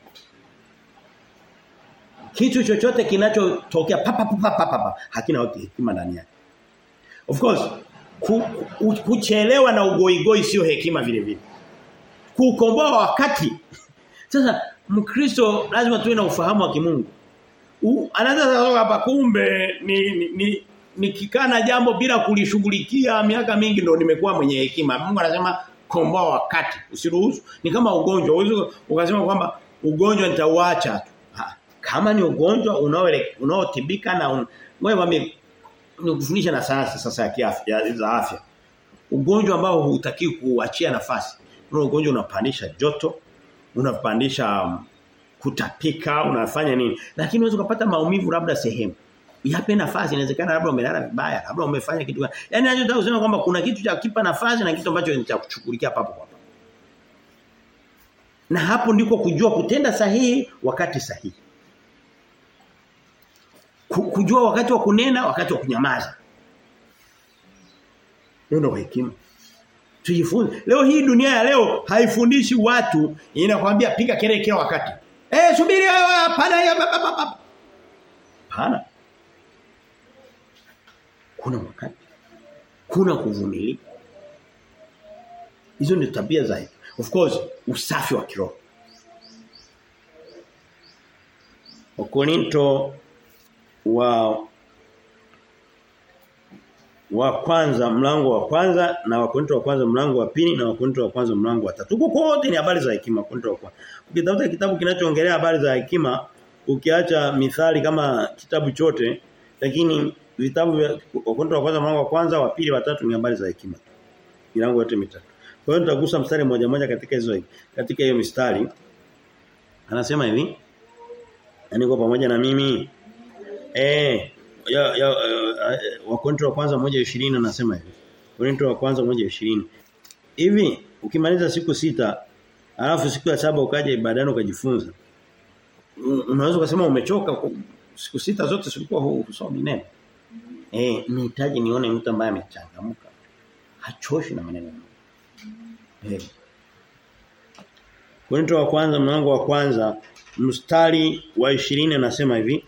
Kitu chochote kinachotokea papa papa papa hakina hekima ndani yake. Of course ku, ku, kuchelewa na ugoigoi sio hekima vile vile. Kukomboa wakati. Sasa Mkristo lazima tuwe na ufahamu wa kimungu. Anaweza sasa hapa kumbe ni ni, ni nikikana jambo bila kulishughulikia miaka mingi ndo nimekuwa mwenye hekima. Mungu anasema komboa wakati usiruhusu ni kama ugonjwa uwezo ukasema kwamba ugonjwa nitauacha tu kama ni ugonjwa unaotibika na un... wewe nikufundisha na sayansi sasa ya kiafya za afya ugonjwa ambao hutaki kuachia nafasi ule ugonjwa unapandisha joto unapandisha um, kutapika unafanya nini lakini unaweza kupata maumivu labda sehemu yape nafasi inawezekana labda umelala vibaya labda umefanya kitu yani ninachotaka kusema kwamba kuna kitu cha kipa nafasi na kitu ambacho ni cha kuchukulikia papo kwa papo na hapo ndiko kujua kutenda sahihi wakati sahihi kujua wakati wa kunena wakati wa kunyamaza ndio hekima tujifunze leo hii dunia ya leo haifundishi watu inakwambia piga kelele kila wakati eh subiri hapana hapana kuna wakati kuna kuvumilia hizo ni tabia za of course usafi wa kiroho Wakorinto wa wa kwanza mlango wa kwanza na wakorinto wa kwanza mlango wa pili na wakorinto wa kwanza mlango wa tatu. Huko kote ni habari za hekima wakorinto wa kwanza. Ukitafuta kitabu kinachoongelea habari za hekima ukiacha mithali kama kitabu chote lakini vitabu vya wakorinto wa kwanza mlango wa kwanza wa pili wa tatu ni habari za hekima. Milango yote mitatu. Kwa hiyo nitagusa mstari mmoja mmoja katika hizo katika hiyo mistari. Anasema hivi. Niko pamoja na mimi. Eh, ya, ya uh, Wakorintho wa kwanza 1:20 anasema hivi. Wakorintho wa kwanza 1:20. Hivi ukimaliza siku sita alafu siku ya saba ukaja ibadani ukajifunza. Unaweza kusema umechoka siku sita zote silikuwa husomi neno. Eh, nihitaji nione mtu ambaye amechangamka. Hachoshi na maneno. Eh. Korinto wa kwanza mlango wa kwanza mstari wa 20 anasema hivi.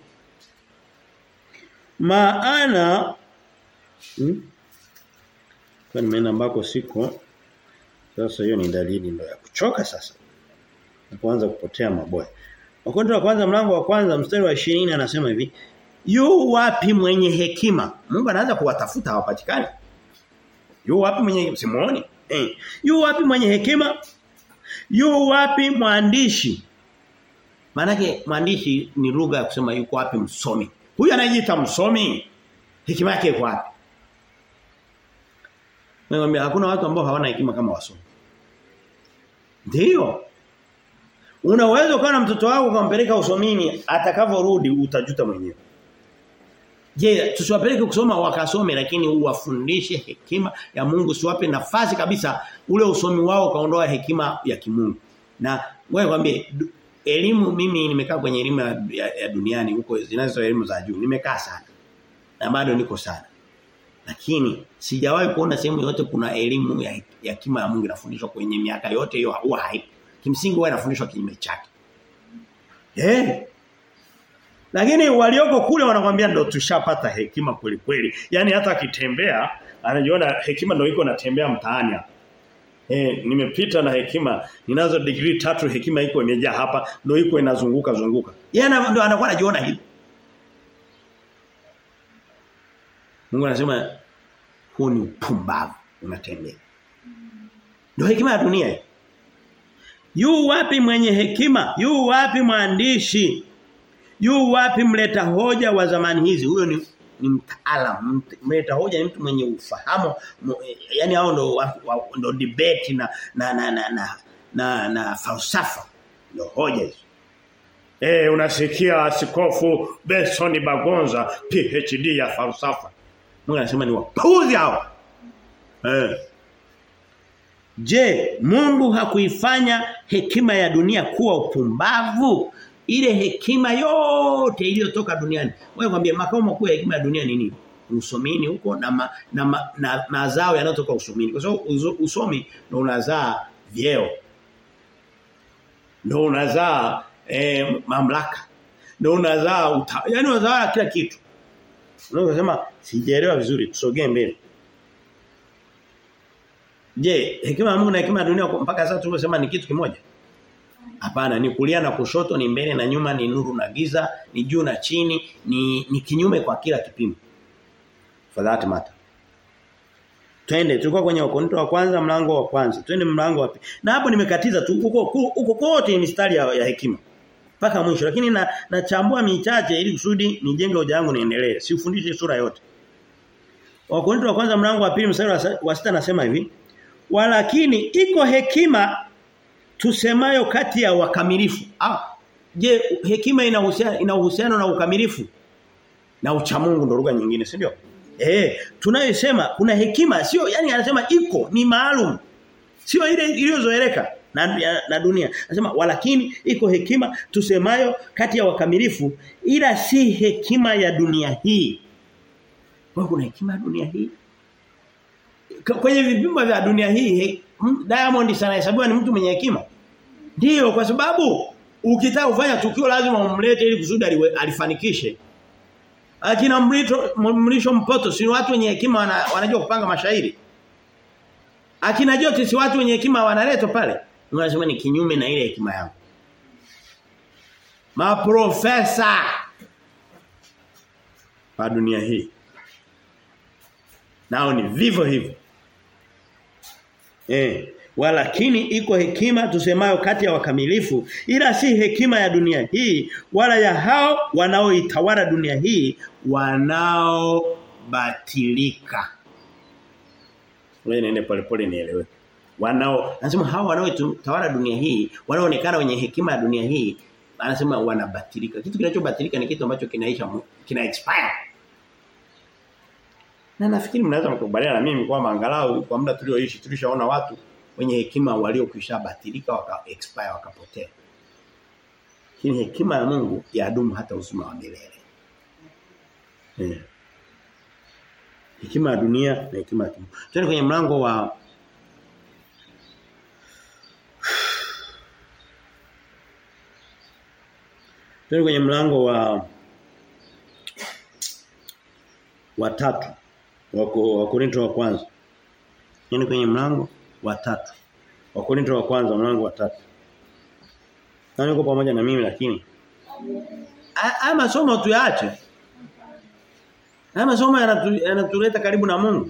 Maana hmm? Kwa nimeenda ambako siko sasa hiyo ni dalili ndio ya kuchoka sasa. Na kuanza kupotea maboya. Wakorintho wa kwanza mlango wa kwanza mstari wa 20 anasema hivi. Yu wapi mwenye hekima? Mungu anaanza kuwatafuta hawapatikani. Yu wapi mwenye simuoni? Eh. Yu wapi mwenye hekima? Yu wapi mwandishi? Maanake mwandishi ni lugha ya kusema yuko wapi msomi. Huyu anajiita msomi. Hekima yake iko wapi? Nakwambia hakuna watu ambao hawana hekima kama wasomi. Ndio. Unaweza ukawa na mtoto wako ukampeleka usomini atakavyorudi utajuta mwenyewe. Je, tusiwapeleke kusoma wakasome lakini uwafundishe hekima ya Mungu siwape nafasi kabisa ule usomi wao kaondoa hekima ya kimungu. Na wewe kwambie elimu mimi nimekaa kwenye elimu ya, ya, ya duniani huko zinazo elimu za juu nimekaa sana. Na bado niko sana. Lakini sijawahi kuona sehemu yote kuna elimu ya hekima ya Mungu inafundishwa kwenye miaka yote hiyo huwa haipo. Kimsingi huwa inafundishwa kinyume chake. Eh? Lakini walioko kule wanakwambia ndo tushapata hekima kweli kweli. Yaani hata akitembea anajiona hekima ndo iko natembea mtaani hapa. Eh, nimepita na hekima, ninazo degree tatu hekima iko imejaa hapa, ndio iko inazunguka zunguka. Yeye ndo anakuwa anajiona hivi. Mungu anasema huu ni upumbavu unatembea. Ndio hekima ya dunia hii. Yu wapi mwenye hekima? Yu wapi mwandishi? Yu wapi mleta hoja wa zamani hizi? Huyo ni ni mtaalamu. Mleta hoja ni mtu mwenye ufahamu. Yaani hao ndo ndo debate na na na na na, na, na falsafa. Ndio hoja hizo. Eh unasikia askofu Benson Bagonza PhD ya falsafa. Mungu anasema ni wapuzi hao. Eh Je, Mungu hakuifanya hekima ya dunia kuwa upumbavu? Ile hekima yote iliyotoka duniani. Wewe kwambie makao makuu ya hekima ya dunia ni nini? Usomini huko na ma, na, ma, na mazao yanayotoka usomini. Kwa sababu usomi ndio unazaa vyeo. Ndio unazaa eh, mamlaka. Ndio unazaa yaani unazaa kila kitu. Unaweza kusema sijaelewa vizuri tusogee mbele. Je, hekima ya Mungu na hekima ya dunia mpaka sasa tumesema ni kitu kimoja? Hapana, ni kulia na kushoto, ni mbele na nyuma, ni nuru na giza, ni juu na chini, ni ni kinyume kwa kila kipimo. For that matter. Twende tulikuwa kwenye Wakorintho wa kwanza mlango wa kwanza. Twende mlango wa pili. Na hapo nimekatiza tu huko huko kote ni mistari ya, ya hekima. Mpaka mwisho lakini na nachambua michache ili kusudi nijenge hoja yangu niendelee. Siufundishe sura yote. Wakorintho wa kwanza mlango wa pili mstari wa sita nasema hivi walakini iko hekima tusemayo kati ya wakamilifu. Ah, je, hekima ina uhusiano ina uhusiano na ukamilifu? Na uchamungu ndo lugha nyingine, si ndio? Eh, tunayosema kuna hekima sio yani anasema iko ni maalum. Sio ile iliyozoeleka na, na dunia. Anasema walakini iko hekima tusemayo kati ya wakamilifu ila si hekima ya dunia hii. Kwa kuna hekima ya dunia hii? kwenye vipimo vya dunia hii Diamond sana hesabiwa ni mtu mwenye hekima. Ndiyo kwa sababu ukitaka kufanya tukio lazima umlete ili kusudi alifanikishe. Akina mlito mlisho mpoto si watu wenye hekima wana, wanajua kupanga mashairi. Akina Joti si watu wenye hekima wanaletwa pale. Unasema ni kinyume na ile hekima yao. Maprofesa wa dunia hii. Nao ni vivyo hivyo. Eh, walakini iko hekima tusemayo kati ya wakamilifu ila si hekima ya dunia hii wala ya hao wanaoitawala dunia hii wanaobatilika. Wewe nene pole pole nielewe. Wanao nasema hao wanaoitawala dunia hii wanaoonekana wenye hekima ya dunia hii anasema wanabatilika. Kitu kinachobatilika ni kitu ambacho kinaisha kina expire. Na nafikiri mnaweza mkubaliana na mimi kwamba angalau kwa muda tulioishi tulishaona watu wenye hekima waliokwisha batilika waka expire wakapotea. Lakini hekima ya Mungu yadumu hata uzima wa milele. Eh. Hekima ya dunia na hekima ya Mungu. Twende kwenye mlango wa Twende kwenye mlango wa wa tatu wa Korinto wa kwanza. Yaani kwenye mlango wa tatu. Wa Korinto wa kwanza mlango wa tatu. Nani uko pamoja na mimi lakini haya masomo tuyaache. Haya masomo yanatuleta karibu na Mungu.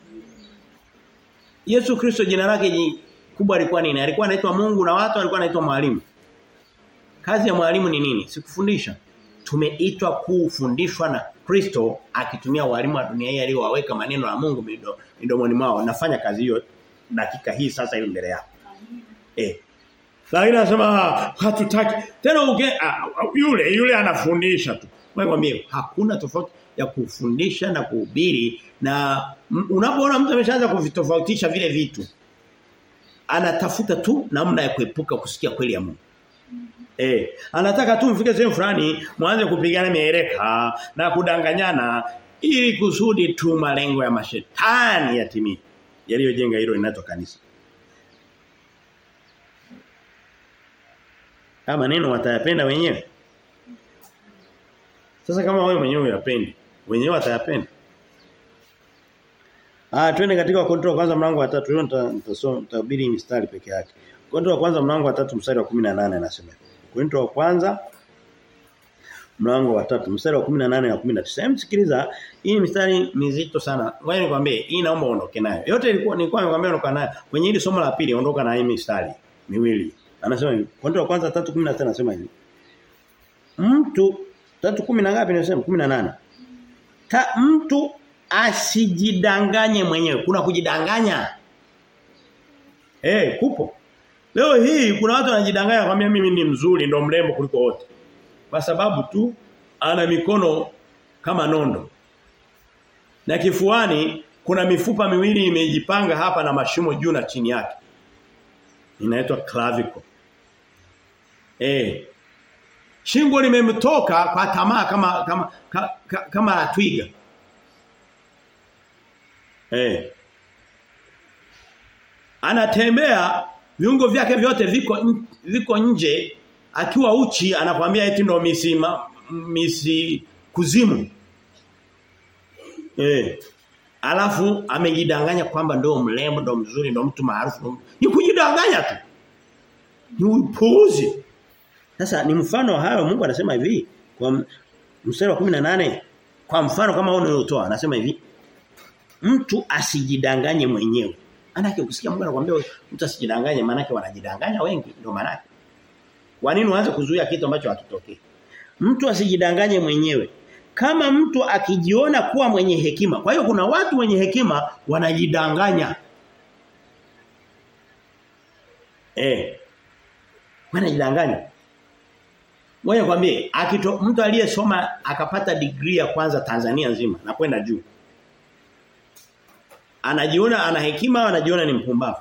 Yesu Kristo jina lake kubwa alikuwa nini? Alikuwa anaitwa Mungu na watu alikuwa anaitwa mwalimu. Kazi ya mwalimu ni nini? Sikufundisha. Tumeitwa kufundishwa na Kristo akitumia walimu wa dunia hii aliyowaweka maneno ya Mungu midomoni mwao. Nafanya kazi hiyo dakika hii sasa hivi mbele yako. Eh. Lakini anasema hatutaki. Tena uge uh, yule yule anafundisha tu. Mwambie hakuna tofauti ya kufundisha na kuhubiri na unapoona mtu ameshaanza kuvitofautisha vile vitu anatafuta tu namna ya kuepuka kusikia kweli ya Mungu. Eh, anataka tu mfike sehemu fulani mwanze kupigana mieleka na kudanganyana ili kusudi tu malengo ya mashetani yatimie. Yaliyojenga hilo inaitwa kanisa. Kama maneno watayapenda wenyewe. Sasa kama wewe mwenyewe uyapendi, wenyewe watayapenda. Ah, twende katika Wakorintho wa kwanza mlango wa 3. Leo nitasoma nitabiri mistari peke yake. Wakorintho wa kwanza mlango wa 3 mstari wa 18 anasema. Wakorintho wa kwanza mlango wa 3 mstari wa 18 na 19. Hem sikiliza, hii mistari mizito sana. Ngoja nikwambie, hii naomba uondoke nayo. Yote ilikuwa nilikuwa nimekwambia ondoka nayo. Kwenye hili somo la pili ondoka na hii mistari miwili. Anasema hivi. Wakorintho wa kwanza 3:19 anasema hivi. Mtu 3:10 na ngapi nasema 18. Ta mtu asijidanganye mwenyewe. Kuna kujidanganya. Eh, hey, kupo. Leo hii kuna watu wanajidanganya kwambia mimi ni mzuri ndo mrembo kuliko wote. Kwa sababu tu ana mikono kama nondo. Na kifuani kuna mifupa miwili imejipanga hapa na mashimo juu na chini yake. Inaitwa clavicle. Eh. Shingo limemtoka kwa tamaa kama kama kama, kama twiga. Eh. Anatembea viungo vyake vyote viko viko nje akiwa uchi anakuambia eti ndo misima misi kuzimu. Eh. Alafu amejidanganya kwamba ndio mrembo ndo mzuri ndo mtu maarufu. Ni kujidanganya tu. Ni upuuzi. Sasa ni mfano hayo Mungu anasema hivi kwa mstari wa 18 kwa mfano kama huo uniotoa anasema hivi mtu asijidanganye mwenyewe. Manake ukisikia Mungu anakuambia mtu asijidanganye manake wanajidanganya wengi ndio manake. Kwa nini uanze kuzuia kitu ambacho hakitokei? Mtu asijidanganye mwenyewe. Kama mtu akijiona kuwa mwenye hekima. Kwa hiyo kuna watu wenye hekima wanajidanganya. Eh. Wanajidanganya. Ngoja kwambie, akito mtu aliyesoma akapata degree ya kwanza Tanzania nzima na kwenda juu. Anajiona ana hekima, anajiona ni mpumbavu.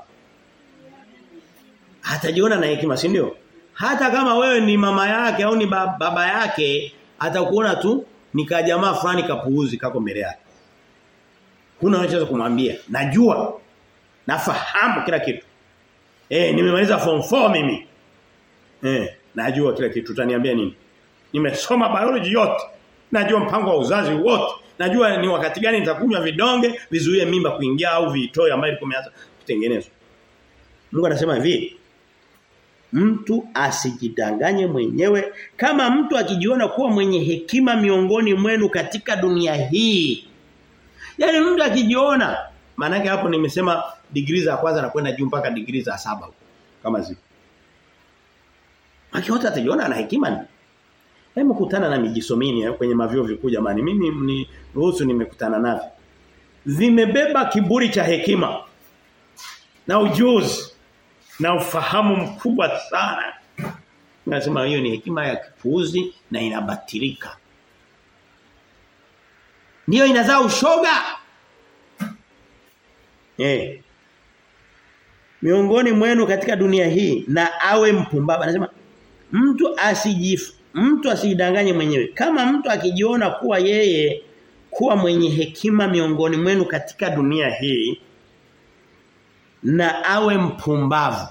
Hatajiona na hekima, si ndio? Hata kama wewe ni mama yake au ni baba yake, atakuona tu ni kajamaa fulani kapuuzi kako mbele yake. Huna unachoweza kumwambia. Najua. Nafahamu kila kitu. Eh, nimemaliza form 4 mimi. Eh, najua kila kitu. Utaniambia nini? Nimesoma biology yote. Najua mpango wa uzazi wote. Najua ni wakati gani nitakunywa vidonge vizuie mimba kuingia au vitoe ambayo ilikuwa imeanza kutengenezwa. Mungu anasema hivi, Mtu asijidanganye mwenyewe kama mtu akijiona kuwa mwenye hekima miongoni mwenu katika dunia hii. Yaani mtu akijiona maana hapo nimesema degree za kwanza na kwenda juu mpaka degree za saba kama zipo. Akiota atajiona ana hekima ni. Hebu kutana na mijisomini kwenye mavyo vikuu jamani. Mimi ni ruhusu nimekutana navyo. Vimebeba kiburi cha hekima na ujuzi na ufahamu mkubwa sana. Nasema hiyo ni hekima ya kipuuzi na inabatilika. Ndiyo inazaa ushoga. Eh. Miongoni mwenu katika dunia hii na awe mpumbavu. Anasema mtu asijif mtu asijidanganye mwenyewe. Kama mtu akijiona kuwa yeye kuwa mwenye hekima miongoni mwenu katika dunia hii na awe mpumbavu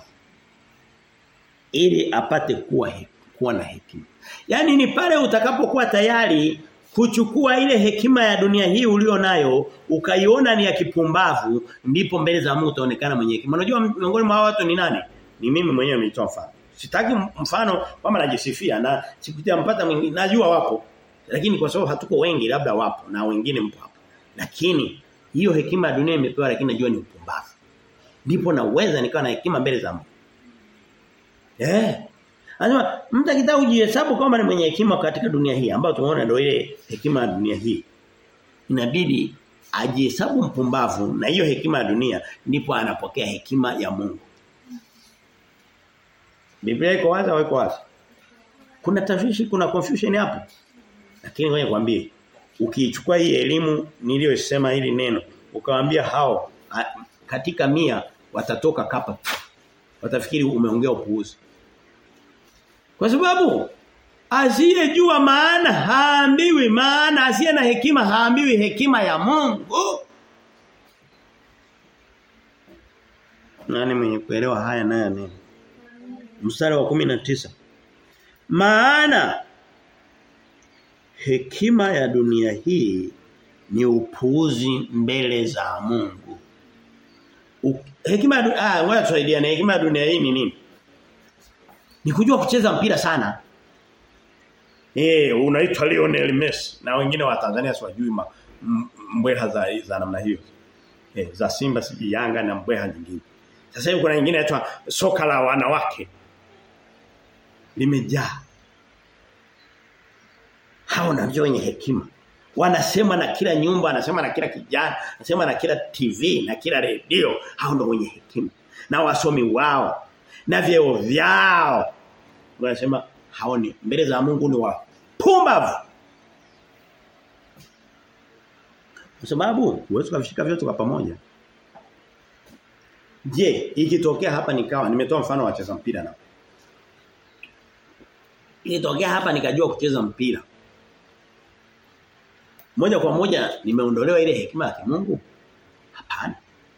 ili apate kuwa he, kuwa na hekima. Yaani ni pale utakapokuwa tayari kuchukua ile hekima ya dunia hii ulio nayo ukaiona ni ya kipumbavu ndipo mbele za Mungu utaonekana mwenye hekima. Unajua miongoni mwa watu ni nani? Ni mimi mwenyewe nilitoa mfano. Sitaki mfano kama najisifia na sikutia mpata mwingine najua wapo lakini kwa sababu hatuko wengi labda wapo na wengine mpo hapo. Lakini hiyo hekima ya dunia imepewa lakini najua ni upumbavu. Ndipo naweza nikawa na hekima mbele za Mungu. Eh. Anasema mtu akitaka kujihesabu kwamba ni mwenye hekima katika dunia hii ambayo tumeona ndio ile hekima ya dunia hii. Inabidi ajihesabu mpumbavu na hiyo hekima ya dunia ndipo anapokea hekima ya Mungu. Biblia iko wazi au iko wazi? Kuna tashwishi, kuna confusion hapo. Lakini ngoja nikwambie, ukiichukua hii elimu niliyosema hili neno, ukawaambia hao a, katika mia watatoka kapa. Watafikiri umeongea upuuzi. Kwa sababu asiyejua maana haambiwi maana asiye na hekima haambiwi hekima ya Mungu. Nani mwenye kuelewa haya naye neno? Mstari wa 19. Maana hekima ya dunia hii ni upuuzi mbele za Mungu. U, hekima ya dunia ah ngoja tusaidiane hekima ya dunia hii ni nini? Ni kujua kucheza mpira sana. Eh, unaitwa Lionel Messi na wengine wa Tanzania siwajui mbweha za za namna hiyo. Eh, za Simba siji Yanga na mbweha nyingine. Sasa hivi kuna nyingine inaitwa soka la wanawake. Limejaa. Hao ndio wenye hekima. Wanasema na kila nyumba, wanasema na kila kijana, wanasema na kila TV, na kila redio. Hao ndio wenye hekima. Na wasomi wao na vyeo vyao. Wanasema hao ni mbele za Mungu ni wapumbavu. Kwa sababu huwezi kuvishika vyote kwa pamoja. Je, ikitokea hapa nikawa nimetoa mfano wa wacheza mpira na. Ikitokea hapa nikajua kucheza mpira. Moja kwa moja nimeondolewa ile hekima ya Mungu? Hapana.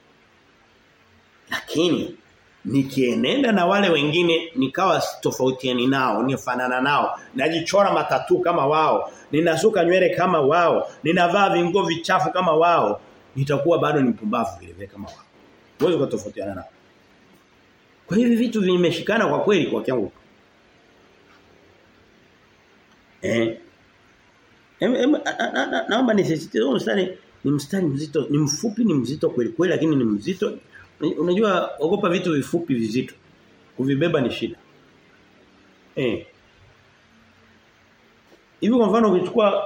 Lakini nikienenda na wale wengine nikawa tofautiani nao, nifanana nao, najichora matatu kama wao, ninasuka nywele kama wao, ninavaa vingo vichafu kama wao, nitakuwa bado ni mpumbavu vile vile kama wao. Huwezi kutofautiana nao. Kwa hivi vitu vimeshikana kwa kweli kwa kiangu. Eh. Em, em, naomba nisisitize huo mstari ni mstari mzito, ni mfupi ni mzito kweli kweli lakini ni mzito. Unajua ogopa vitu vifupi vizito. Kuvibeba ni shida. Eh. Hivi kwa mfano ukichukua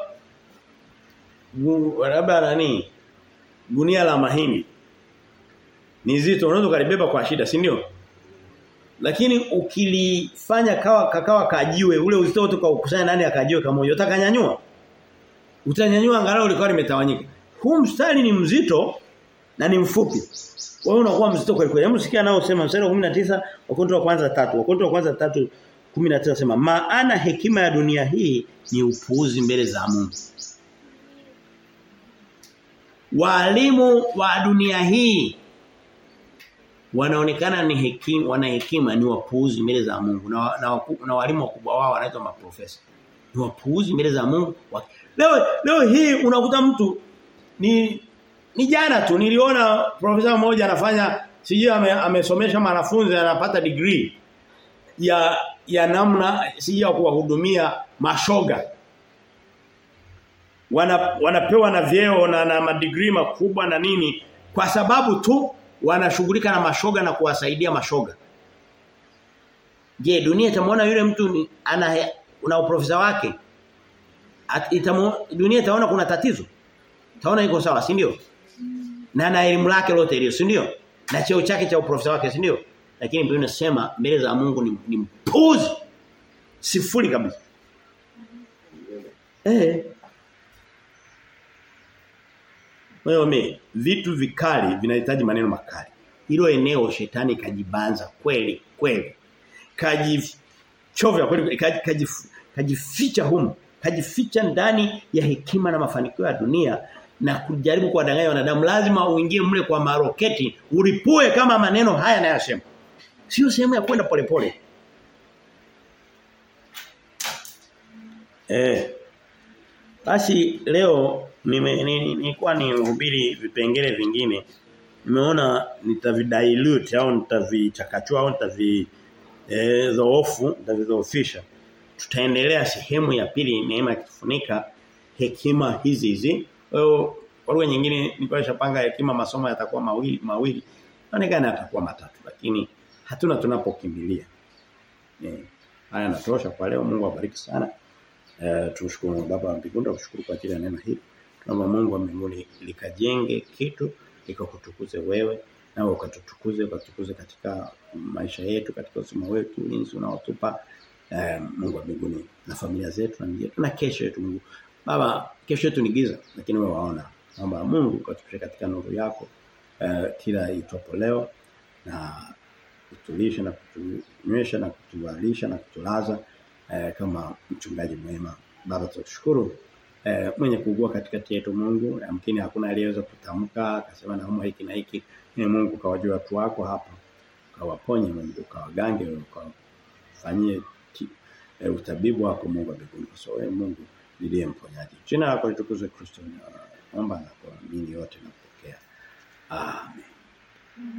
labda nani gunia la mahindi ni zito unaweza kulibeba kwa shida si ndio lakini ukilifanya kawa kakawa kajiwe ule uzito wote kwa ukusanya nani akajiwe kamoja utakanyanyua utanyanyua angalau likawa limetawanyika huu mstari ni mzito na ni mfupi wewe unakuwa mzito kweli kweli hebu sikia nao sema mstari wa 19 wakonto wa kwanza tatu wakonto wa kwanza tatu 19 sema maana hekima ya dunia hii ni upuuzi mbele za Mungu walimu wa dunia hii wanaonekana ni hekima wana hekima ni wapuuzi mbele za Mungu na, na, na walimu wakubwa wao wanaitwa maprofesa ni wapuuzi mbele za Mungu leo leo hii unakuta mtu ni ni jana tu niliona profesa mmoja anafanya sijui amesomesha ame wanafunzi anapata degree ya ya namna sijui ya kuwahudumia mashoga wana, wanapewa na vyeo na, na madigrii makubwa na nini kwa sababu tu wanashughulika na mashoga na kuwasaidia mashoga. Je, dunia itamwona yule mtu ni, ana una uprofesa wake? At, itamu, dunia itaona kuna tatizo. Taona iko sawa, si ndio? Na na elimu lake lote ile, si ndio? Na cheo chake cha uprofesa wake, si ndio? Lakini Biblia inasema mbele za Mungu ni, ni mpuzi. Sifuri kabisa. Eh. Wewe vitu vikali vinahitaji maneno makali. Hilo eneo shetani kajibanza kweli kweli. Kajichovya kweli kajificha kaji humu. Kajificha ndani ya hekima na mafanikio ya dunia na kujaribu kuwadanganya wanadamu lazima uingie mle kwa maroketi ulipue kama maneno haya nayasema. Sio sehemu ya kwenda polepole. Eh. Basi leo nilikuwa ni nihubiri vipengele vingine. Nimeona nitavidilute au nitavichakachua au nitavi eh dhoofu, nitavidhoofisha. Tutaendelea sehemu ya pili neema ikifunika hekima hizi hizi. Kwa lugha nyingine nilikuwa nishapanga hekima masomo yatakuwa mawili mawili. Inaonekana yatakuwa matatu lakini hatuna tunapokimbilia. Eh, haya natosha kwa leo Mungu awabariki sana. Eh tumshukuru baba wa mbinguni tukushukuru kwa ajili ya neno hili. Tunaomba Mungu wa mbinguni likajenge kitu likakutukuze wewe na ukatutukuze ukatukuze katika maisha yetu katika usima wetu ulinzi unaotupa eh, Mungu wa mbinguni na familia zetu na yetu na kesho yetu Mungu. Baba kesho yetu ni giza lakini wewe waona. Naomba Mungu ukatupishe katika nuru yako eh, kila itwapo leo na kutulisha na kutunywesha na kutuvalisha na kutulaza eh, kama mchungaji mwema. Baba tukushukuru eh, mwenye kuugua katikati yetu Mungu yamkini hakuna aliyeweza kutamka akasema naumwa hiki na hiki ni Mungu kawajua watu wako hapa kawaponye Mungu kawagange ukawafanyie eh, utabibu wako Mungu mbinguni kwa sababu Mungu ndiye mponyaji jina lako litukuzwe Kristo naomba na kuamini yote na kupokea amen